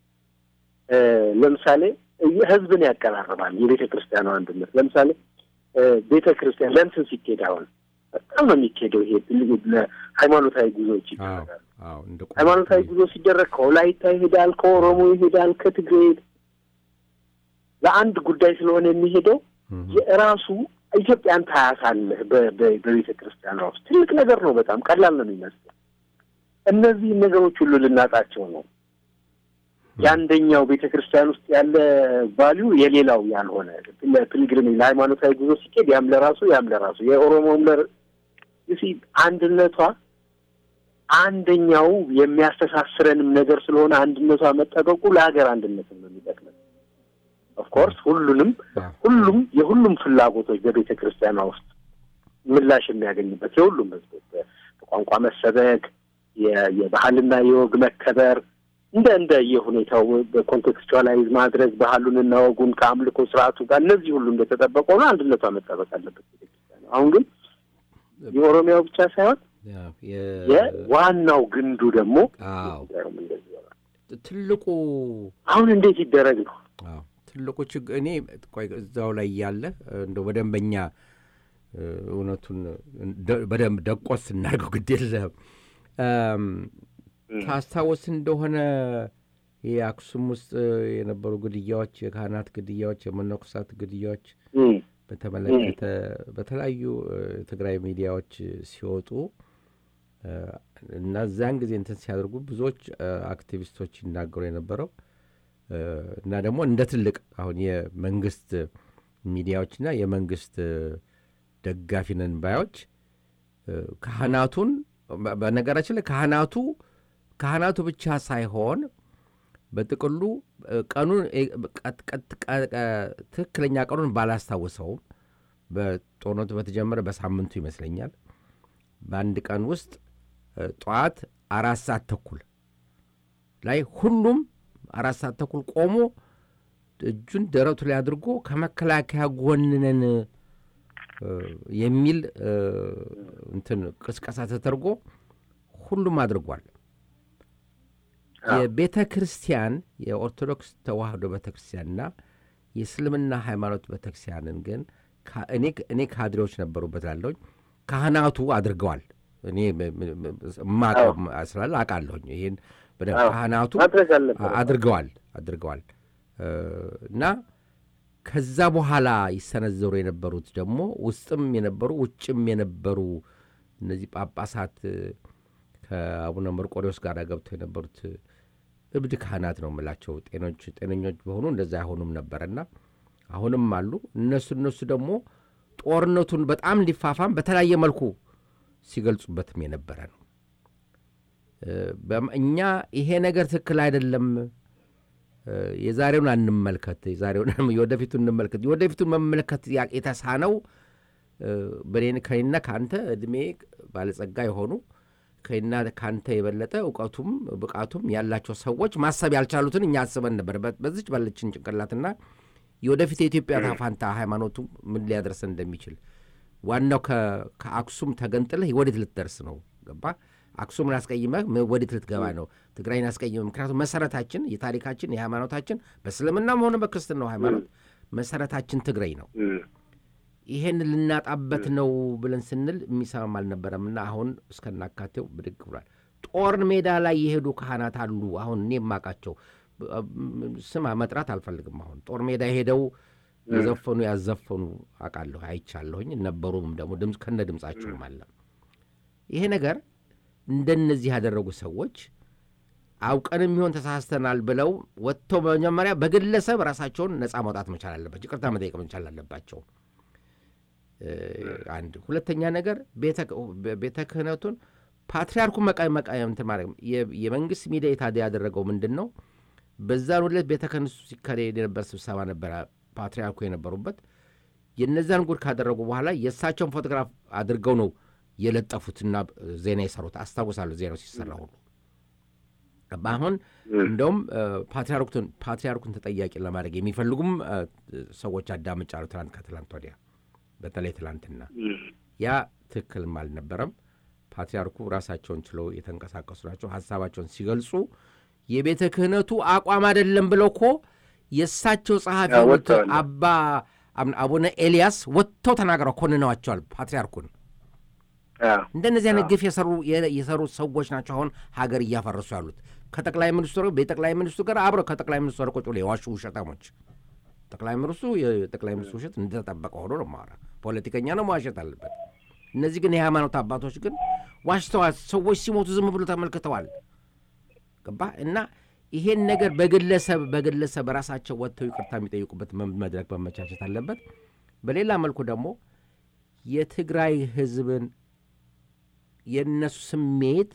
ለምሳሌ ህዝብን ያቀራርባል። የቤተ ክርስቲያኗ አንድነት ለምሳሌ ቤተ ክርስቲያን ለእንትን ሲኬድ አሁን በጣም ነው የሚኬደው። ይሄ ሃይማኖታዊ ጉዞዎች ይደረጋሉ። ሃይማኖታዊ ጉዞ ሲደረግ ከወላይታ ይሄዳል፣ ከኦሮሞ ይሄዳል፣ ከትግሬ ለአንድ ጉዳይ ስለሆነ የሚሄደው የራሱ ኢትዮጵያን ታያሳለህ። በቤተ ክርስቲያኗ ውስጥ ትልቅ ነገር ነው። በጣም ቀላል ነው የሚመስለው። እነዚህ ነገሮች ሁሉ ልናጣቸው ነው። የአንደኛው ቤተ ክርስቲያን ውስጥ ያለ ቫሊዩ የሌላው ያልሆነ ፒልግሪም ለሃይማኖታዊ ጉዞ ሲኬድ ያም ለራሱ ያም ለራሱ የኦሮሞም ለ አንድነቷ አንደኛው የሚያስተሳስረንም ነገር ስለሆነ አንድነቷ መጠበቁ ለሀገር አንድነትም ነው የሚጠቅመን። ኦፍኮርስ ሁሉንም ሁሉም የሁሉም ፍላጎቶች በቤተ ክርስቲያኗ ውስጥ ምላሽ የሚያገኝበት የሁሉም ህዝቦች በቋንቋ መሰበክ፣ የባህልና የወግ መከበር እንደ እንደ የሁኔታው በኮንቴክስቹዋላይዝ ማድረግ ባህሉንና ወጉን ከአምልኮ ስርዓቱ ጋር እነዚህ ሁሉ እንደተጠበቀ ሆነ አንድነቷ መጠበቅ አለበት ቤተክርስቲያን። አሁን ግን የኦሮሚያው ብቻ ሳይሆን የዋናው ግንዱ ደግሞ ትልቁ አሁን እንዴት ይደረግ ነው ትልቁ ችግር እኔ ቆይ እዛው ላይ ያለ እንደ በደንበኛ እውነቱን በደንብ ደቆስ እናድርገው ግድ የለህም ታስታውስ እንደሆነ የአክሱም ውስጥ የነበሩ ግድያዎች፣ የካህናት ግድያዎች፣ የመነኮሳት ግድያዎች በተመለከተ በተለያዩ ትግራይ ሚዲያዎች ሲወጡ እና እዚያን ጊዜ እንትን ሲያደርጉ ብዙዎች አክቲቪስቶች ይናገሩ የነበረው እና ደግሞ እንደ ትልቅ አሁን የመንግስት ሚዲያዎችና የመንግስት ደጋፊ ነን ባዮች ካህናቱን በነገራችን ላይ ካህናቱ ካህናቱ ብቻ ሳይሆን በጥቅሉ ቀኑን ትክክለኛ ቀኑን ባላስታውሰውም በጦርነቱ በተጀመረ በሳምንቱ ይመስለኛል በአንድ ቀን ውስጥ ጠዋት አራት ሰዓት ተኩል ላይ ሁሉም አራት ሰዓት ተኩል ቆሞ እጁን ደረቱ ላይ አድርጎ ከመከላከያ ጎንነን የሚል እንትን ቅስቀሳ ተደርጎ ሁሉም አድርጓል። የቤተ ክርስቲያን የኦርቶዶክስ ተዋህዶ ቤተ ክርስቲያንና የእስልምና ሃይማኖት ቤተ ክርስቲያንን ግን እኔ ካድሬዎች ነበሩበት ላለሁኝ ካህናቱ አድርገዋል። እኔ ማቀው ስላለ አውቃለሁኝ። ይህን በደንብ ካህናቱ አድርገዋል አድርገዋል እና ከዛ በኋላ ይሰነዘሩ የነበሩት ደግሞ ውስጥም የነበሩ ውጭም የነበሩ እነዚህ ጳጳሳት ከአቡነ መርቆሬዎስ ጋር ገብተው የነበሩት እብድ ካህናት ነው የምላቸው። ጤኖች ጤነኞች በሆኑ እንደዛ አይሆኑም ነበረና አሁንም አሉ። እነሱ እነሱ ደግሞ ጦርነቱን በጣም እንዲፋፋም በተለያየ መልኩ ሲገልጹበትም የነበረ ነው። እኛ ይሄ ነገር ትክክል አይደለም፣ የዛሬውን አንመልከት፣ የዛሬውን የወደፊቱን እንመልከት። የወደፊቱን መመልከት የተሳነው ከኔና ከአንተ እድሜ ባለጸጋ የሆኑ ከና ከአንተ የበለጠ እውቀቱም ብቃቱም ያላቸው ሰዎች ማሰብ ያልቻሉትን እኛ አስበን ነበር። በዚች ባለችን ጭንቅላትና የወደፊት የኢትዮጵያ ታፋንታ ሃይማኖቱ ምን ሊያደርሰን እንደሚችል ዋናው ከአክሱም ተገንጥለህ ወዴት ልትደርስ ነው? ገባ? አክሱምን አስቀይመህ ወዴት ልትገባ ነው? ትግራይን አስቀይመህ። ምክንያቱም መሰረታችን፣ የታሪካችን፣ የሃይማኖታችን በእስልምናም ሆነ በክርስትናው ሃይማኖት መሰረታችን ትግራይ ነው። ይሄን ልናጣበት ነው ብለን ስንል የሚሰማም አልነበረም እና አሁን እስከናካቴው ብድግ ብሏል። ጦር ሜዳ ላይ የሄዱ ካህናት አሉ። አሁን እኔ የማውቃቸው ስም መጥራት አልፈልግም። አሁን ጦር ሜዳ የሄደው የዘፈኑ ያዘፈኑ አውቃለሁ፣ አይቻለሁኝ። ነበሩም ደግሞ ድምፅ ከነ ድምፃቸውም አለ። ይሄ ነገር እንደነዚህ ያደረጉ ሰዎች አውቀንም ይሆን ተሳስተናል ብለው ወጥተው መጀመሪያ በግለሰብ ራሳቸውን ነፃ ማውጣት መቻል አለባቸው። ይቅርታ መጠየቅ መቻል አለባቸው። አንድ ሁለተኛ ነገር ቤተ ክህነቱን ፓትሪያርኩን መቃ መቃ እንትን ማድረግ የመንግስት ሚዲያ የታዲያ ያደረገው ምንድን ነው? በዛን ዕለት ቤተ ክህነቱ ሲካሄድ የነበር ስብሰባ ነበረ፣ ፓትሪያርኩ የነበሩበት። የነዛን ጉድ ካደረጉ በኋላ የእሳቸውን ፎቶግራፍ አድርገው ነው የለጠፉትና ዜና የሰሩት። አስታውሳለሁ ዜናው ሲሰራ ሁሉ አሁን እንደውም ፓትሪያርኩን ተጠያቂ ለማድረግ የሚፈልጉም ሰዎች አዳምጫለሁ። ትላንት ከትላንት ወዲያ በተለይ ትላንትና ያ ትክክልም አልነበረም። ፓትሪያርኩ ራሳቸውን ችለው የተንቀሳቀሱ ናቸው። ሀሳባቸውን ሲገልጹ የቤተ ክህነቱ አቋም አይደለም ብለው እኮ የእሳቸው ጸሐፊ አባ አቡነ ኤልያስ ወጥተው ተናግረው ኮንነዋቸዋል ፓትሪያርኩን። እንደነዚህ አይነት ግፍ የሰሩ ሰዎች ናቸው አሁን ሀገር እያፈረሱ ያሉት። ከጠቅላይ ሚኒስትሩ በጠቅላይ ሚኒስትሩ ጋር አብረው ከጠቅላይ ሚኒስትሩ ቁጭ ብለው የዋሹ ውሸታሞች። ጠቅላይ ሚኒስትሩ የጠቅላይ ሚኒስትሩ ውሸት እንደተጠበቀ ሆኖ ነው ማራ ፖለቲከኛ ነው መዋሸት አለበት። እነዚህ ግን የሃይማኖት አባቶች ግን ዋሽተዋል። ሰዎች ሲሞቱ ዝም ብሎ ተመልክተዋል። ገባ እና ይሄን ነገር በግለሰብ በግለሰብ ራሳቸው ወጥተው ይቅርታ የሚጠይቁበት መድረክ መመቻቸት አለበት። በሌላ መልኩ ደግሞ የትግራይ ህዝብን የእነሱ ስሜት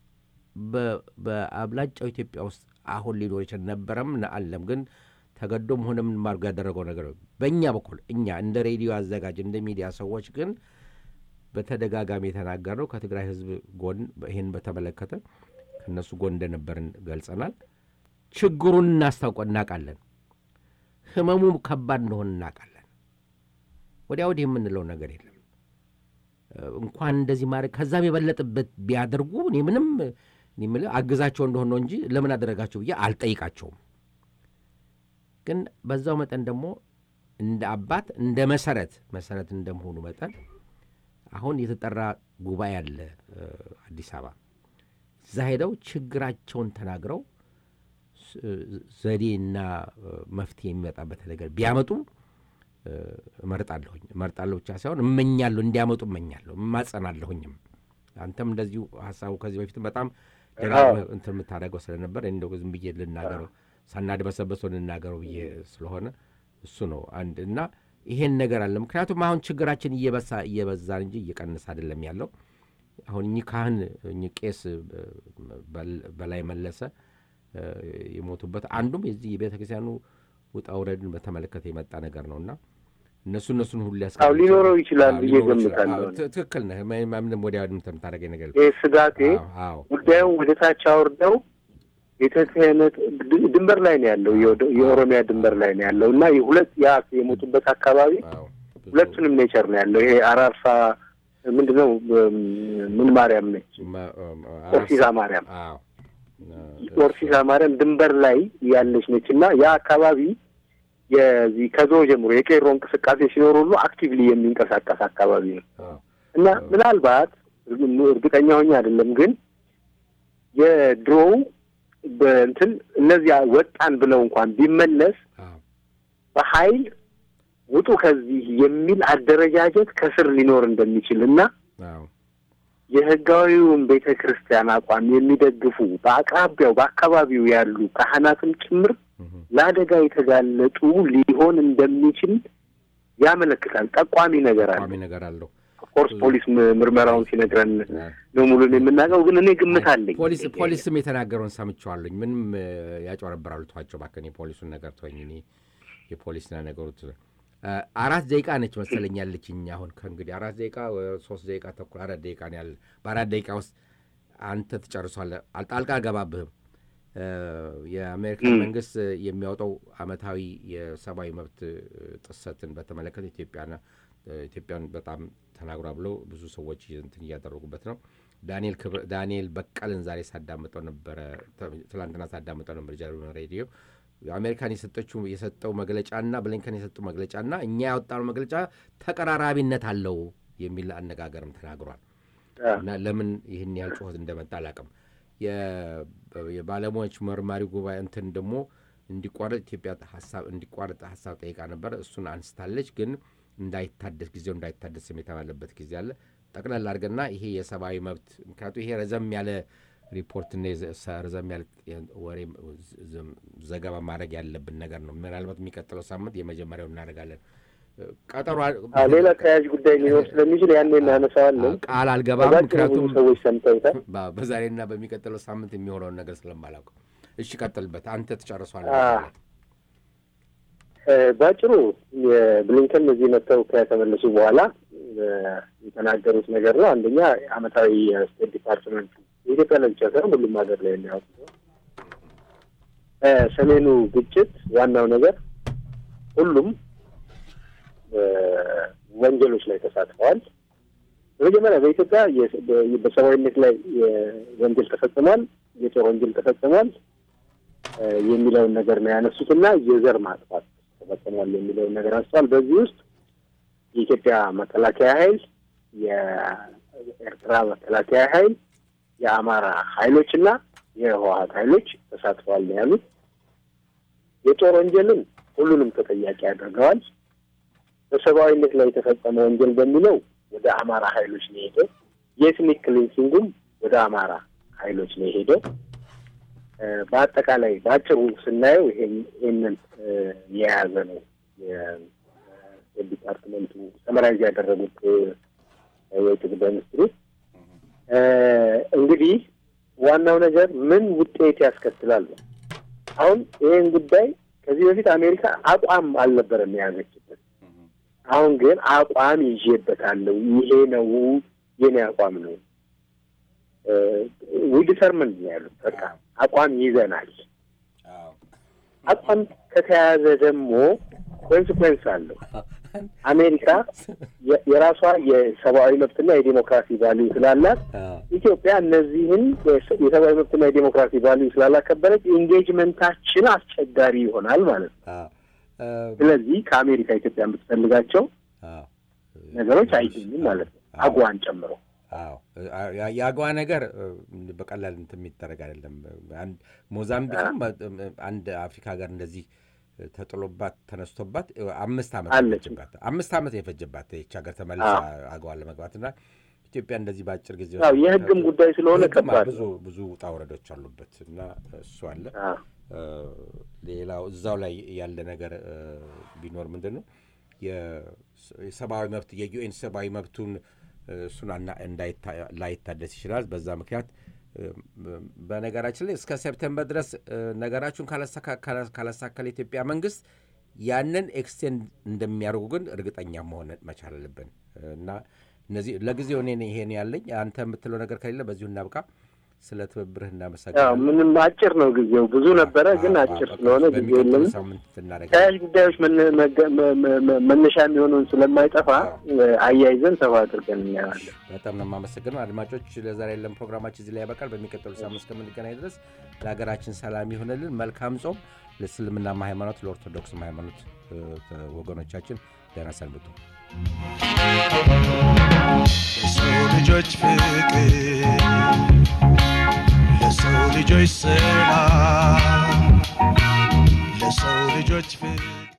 በአብላጫው ኢትዮጵያ ውስጥ አሁን ሊኖር ይችል ነበረም አለም ግን ተገዶም ሆነ ምን ማድረግ ያደረገው ነገር በእኛ በኩል እኛ እንደ ሬዲዮ አዘጋጅ እንደ ሚዲያ ሰዎች ግን በተደጋጋሚ የተናገርነው ከትግራይ ህዝብ ጎን ይህን በተመለከተ ከእነሱ ጎን እንደነበርን ገልጸናል። ችግሩን እናስታውቀ እናውቃለን። ህመሙ ከባድ እንደሆን እናውቃለን። ወዲያ ወዲህ የምንለው ነገር የለም። እንኳን እንደዚህ ማድረግ ከዛም የበለጥበት ቢያደርጉ እኔ ምንም የምልህ አግዛቸው እንደሆነ ነው እንጂ ለምን አደረጋቸው ብዬ አልጠይቃቸውም። ግን በዛው መጠን ደግሞ እንደ አባት እንደ መሰረት መሰረት እንደመሆኑ መጠን አሁን የተጠራ ጉባኤ አለ አዲስ አበባ። እዛ ሄደው ችግራቸውን ተናግረው ዘዴና መፍትሄ የሚመጣበት ነገር ቢያመጡ እመርጣለሁኝ። እመርጣለሁ ብቻ ሳይሆን እመኛለሁ፣ እንዲያመጡ እመኛለሁ፣ እማጸናለሁኝም። አንተም እንደዚሁ ሀሳቡ ከዚህ በፊትም በጣም ደጋግመህ እንትን የምታደርገው ስለነበር እንደው ዝም ብዬ ልናገረው ሳናድበሰበሰው ልናገረው ብዬ ስለሆነ እሱ ነው አንድ እና ይሄን ነገር አለ። ምክንያቱም አሁን ችግራችን እየበሳ እየበዛን እንጂ እየቀነሰ አይደለም ያለው። አሁን እኚህ ካህን እኚህ ቄስ በላይ መለሰ የሞቱበት አንዱም የዚህ የቤተ ክርስቲያኑ ውጣ ውረድን በተመለከተ የመጣ ነገር ነው እና እነሱ እነሱን ሁሉ ያስቀ ሊኖረው ይችላል ብዬ ገምታለሁ። ትክክል ነህ። ምንም ወዲያ የምታደርገኝ ነገር ይህ ስጋቴ ጉዳዩን ወደ ታች አውርደው ቤተ ክህነት ድንበር ላይ ነው ያለው፣ የኦሮሚያ ድንበር ላይ ነው ያለው እና የሁለት ያ የሞቱበት አካባቢ ሁለቱንም ኔቸር ነው ያለው። ይሄ አራርሳ ምንድን ነው ምን ማርያም ነች? ኦርሲሳ ማርያም ኦርሲሳ ማርያም ድንበር ላይ ያለች ነች እና ያ አካባቢ የዚህ ከዞ ጀምሮ የቄሮ እንቅስቃሴ ሲኖር ሁሉ አክቲቭሊ የሚንቀሳቀስ አካባቢ ነው እና ምናልባት እርግጠኛ ሆኜ አይደለም ግን የድሮው በእንትን እነዚያ ወጣን ብለው እንኳን ቢመለስ በኃይል ውጡ ከዚህ የሚል አደረጃጀት ከስር ሊኖር እንደሚችል እና የህጋዊውን ቤተ ክርስቲያን አቋም የሚደግፉ በአቅራቢያው በአካባቢው ያሉ ካህናትም ጭምር ለአደጋ የተጋለጡ ሊሆን እንደሚችል ያመለክታል። ጠቋሚ ነገር አለ ነገር አለው። ኦፍኮርስ ፖሊስ ምርመራውን ሲነግረን ነው ሙሉን የምናውቀው፣ ግን እኔ ግምት አለኝ። ፖሊስ ፖሊስም የተናገረውን ሰምቼዋለሁኝ። ምንም ያጭበረብራሉ። ተዋቸው እባክህ። የፖሊሱን ነገር ተወኝ። እኔ የፖሊስና ነገሩት አራት ደቂቃ ነች መሰለኝ ያለችኝ። አሁን ከእንግዲህ አራት ደቂቃ ሶስት ደቂቃ ተኩል አራት ደቂቃ ነው ያለ። በአራት ደቂቃ ውስጥ አንተ ትጨርሷለህ። ጣልቃ አልገባብህም። የአሜሪካን መንግስት የሚያወጣው አመታዊ የሰብአዊ መብት ጥሰትን በተመለከተ ኢትዮጵያና ኢትዮጵያን በጣም ተናግሯ ብለው ብዙ ሰዎች እንትን እያደረጉበት ነው። ዳንኤል ክብር ዳንኤል በቀልን ዛሬ ሳዳምጠው ነበረ፣ ትላንትና ሳዳምጠው ነበር ጀርመን ሬዲዮ አሜሪካን የሰጠችው የሰጠው መግለጫና ብሊንከን የሰጠው መግለጫና እኛ ያወጣነው መግለጫ ተቀራራቢነት አለው የሚል አነጋገርም ተናግሯል። እና ለምን ይህን ያህል ጩኸት እንደመጣ አላውቅም። የባለሙያዎች መርማሪ ጉባኤ እንትን ደግሞ እንዲቋረጥ ኢትዮጵያ ሀሳብ እንዲቋረጥ ሀሳብ ጠይቃ ነበረ። እሱን አንስታለች። ግን እንዳይታደስ ጊዜው እንዳይታደስ የተባለበት ጊዜ አለ። ጠቅለል አድርገና ይሄ የሰብአዊ መብት ምክንያቱ ይሄ ረዘም ያለ ሪፖርትና ረዘም ያለ ወሬ ዘገባ ማድረግ ያለብን ነገር ነው። ምናልባት የሚቀጥለው ሳምንት የመጀመሪያው እናደርጋለን። ቀጠሮ ሌላ ተያያዥ ጉዳይ ሊኖር ስለሚችል ያኔ እናነሳዋለን። ቃል አልገባም፣ ምክንያቱም ሰዎች ሰምተውታል። በዛሬና በሚቀጥለው ሳምንት የሚሆነውን ነገር ስለማላውቀው። እሺ ቀጥልበት፣ አንተ ትጨርሷል። በአጭሩ የብሊንከን እዚህ መጥተው ከተመለሱ በኋላ የተናገሩት ነገር ነው። አንደኛ አመታዊ የስቴት ዲፓርትመንት የኢትዮጵያ ላይ ብቻ ሳይሆን ሁሉም ሀገር ላይ የሚያወጡ ሰሜኑ ግጭት ዋናው ነገር ሁሉም ወንጀሎች ላይ ተሳትፈዋል። በመጀመሪያ በኢትዮጵያ በሰብአዊነት ላይ ወንጀል ተፈጽሟል፣ የጦር ወንጀል ተፈጽሟል የሚለውን ነገር ነው ያነሱትና የዘር ማጥፋት ተፈጽሟል የሚለውን ነገር አንስተዋል። በዚህ ውስጥ የኢትዮጵያ መከላከያ ኃይል፣ የኤርትራ መከላከያ ኃይል፣ የአማራ ኃይሎች እና የህወሀት ኃይሎች ተሳትፈዋል ነው ያሉት። የጦር ወንጀልን ሁሉንም ተጠያቂ አድርገዋል። በሰብአዊነት ላይ የተፈጸመ ወንጀል በሚለው ወደ አማራ ኃይሎች ነው የሄደው። የኤትኒክ ክሊንሲንጉም ወደ አማራ ኃይሎች ነው የሄደው። በአጠቃላይ በአጭሩ ስናየው ይሄንን የያዘ ነው የዲፓርትመንቱ ሰመራይዝ ያደረጉት የውጭ ጉዳይ ሚኒስትሩ። እንግዲህ ዋናው ነገር ምን ውጤት ያስከትላል ነው። አሁን ይህን ጉዳይ ከዚህ በፊት አሜሪካ አቋም አልነበረም የያዘችበት። አሁን ግን አቋም ይዤበታለሁ፣ ይሄ ነው የኔ አቋም ነው ዊዲተርምን ያሉት በቃ አቋም ይዘናል። አቋም ከተያዘ ደግሞ ኮንስኮንስ አለው። አሜሪካ የራሷ የሰብአዊ መብትና የዴሞክራሲ ቫሊዩ ስላላት ኢትዮጵያ እነዚህን የሰብአዊ መብትና የዴሞክራሲ ቫሊዩ ስላላከበረች ኢንጌጅመንታችን አስቸጋሪ ይሆናል ማለት ነው። ስለዚህ ከአሜሪካ ኢትዮጵያ የምትፈልጋቸው ነገሮች አይገኙም ማለት ነው፣ አጓን ጨምሮ። አዎ የአገዋ ነገር በቀላል እንትን የሚደረግ አይደለም። ሞዛምቢክም አንድ አፍሪካ ሀገር እንደዚህ ተጥሎባት ተነስቶባት አምስት ዓመት የፈጀባት አምስት ዓመት የፈጀባት ይህች ሀገር ተመልሳ አገዋን ለመግባት እና ኢትዮጵያ እንደዚህ በአጭር ጊዜ የሕግም ጉዳይ ስለሆነ ከባድ ብዙ ብዙ ውጣ ውረዶች አሉበት እና እሱ አለ። ሌላው እዛው ላይ ያለ ነገር ቢኖር ምንድን ነው የሰብአዊ መብት የዩኤን ሰብአዊ መብቱን እሱን ላይታደስ ይችላል። በዛ ምክንያት በነገራችን ላይ እስከ ሴፕቴምበር ድረስ ነገራችሁን ካላሳካለ የኢትዮጵያ መንግስት ያንን ኤክስቴንድ እንደሚያደርጉ ግን እርግጠኛ መሆን መቻል አለብን እና እነዚህ ለጊዜው እኔ ይሄን ያለኝ አንተ የምትለው ነገር ከሌለ በዚሁ እናብቃ። ስለ ትብብርህ እናመሰግናለን። ምንም አጭር ነው ጊዜው፣ ብዙ ነበረ ግን አጭር ስለሆነ ጊዜ የለም። ተያያዥ ጉዳዮች መነሻ የሚሆኑን ስለማይጠፋ አያይዘን ሰፋ አድርገን እናያለን። በጣም ነው የማመሰግነው። አድማጮች፣ ለዛሬ ያለን ፕሮግራማችን እዚህ ላይ ያበቃል። በሚቀጥሉ ሳምንት እስከምንገናኝ ድረስ ለሀገራችን ሰላም ይሆንልን። መልካም ጾም ለእስልምናማ ሃይማኖት፣ ለኦርቶዶክስም ሃይማኖት ወገኖቻችን ደህና ሰንብቱ። የሰው ልጆች ፍቅር ለሰው ልጆች ሰላም ለሰው ልጆች ፍቅር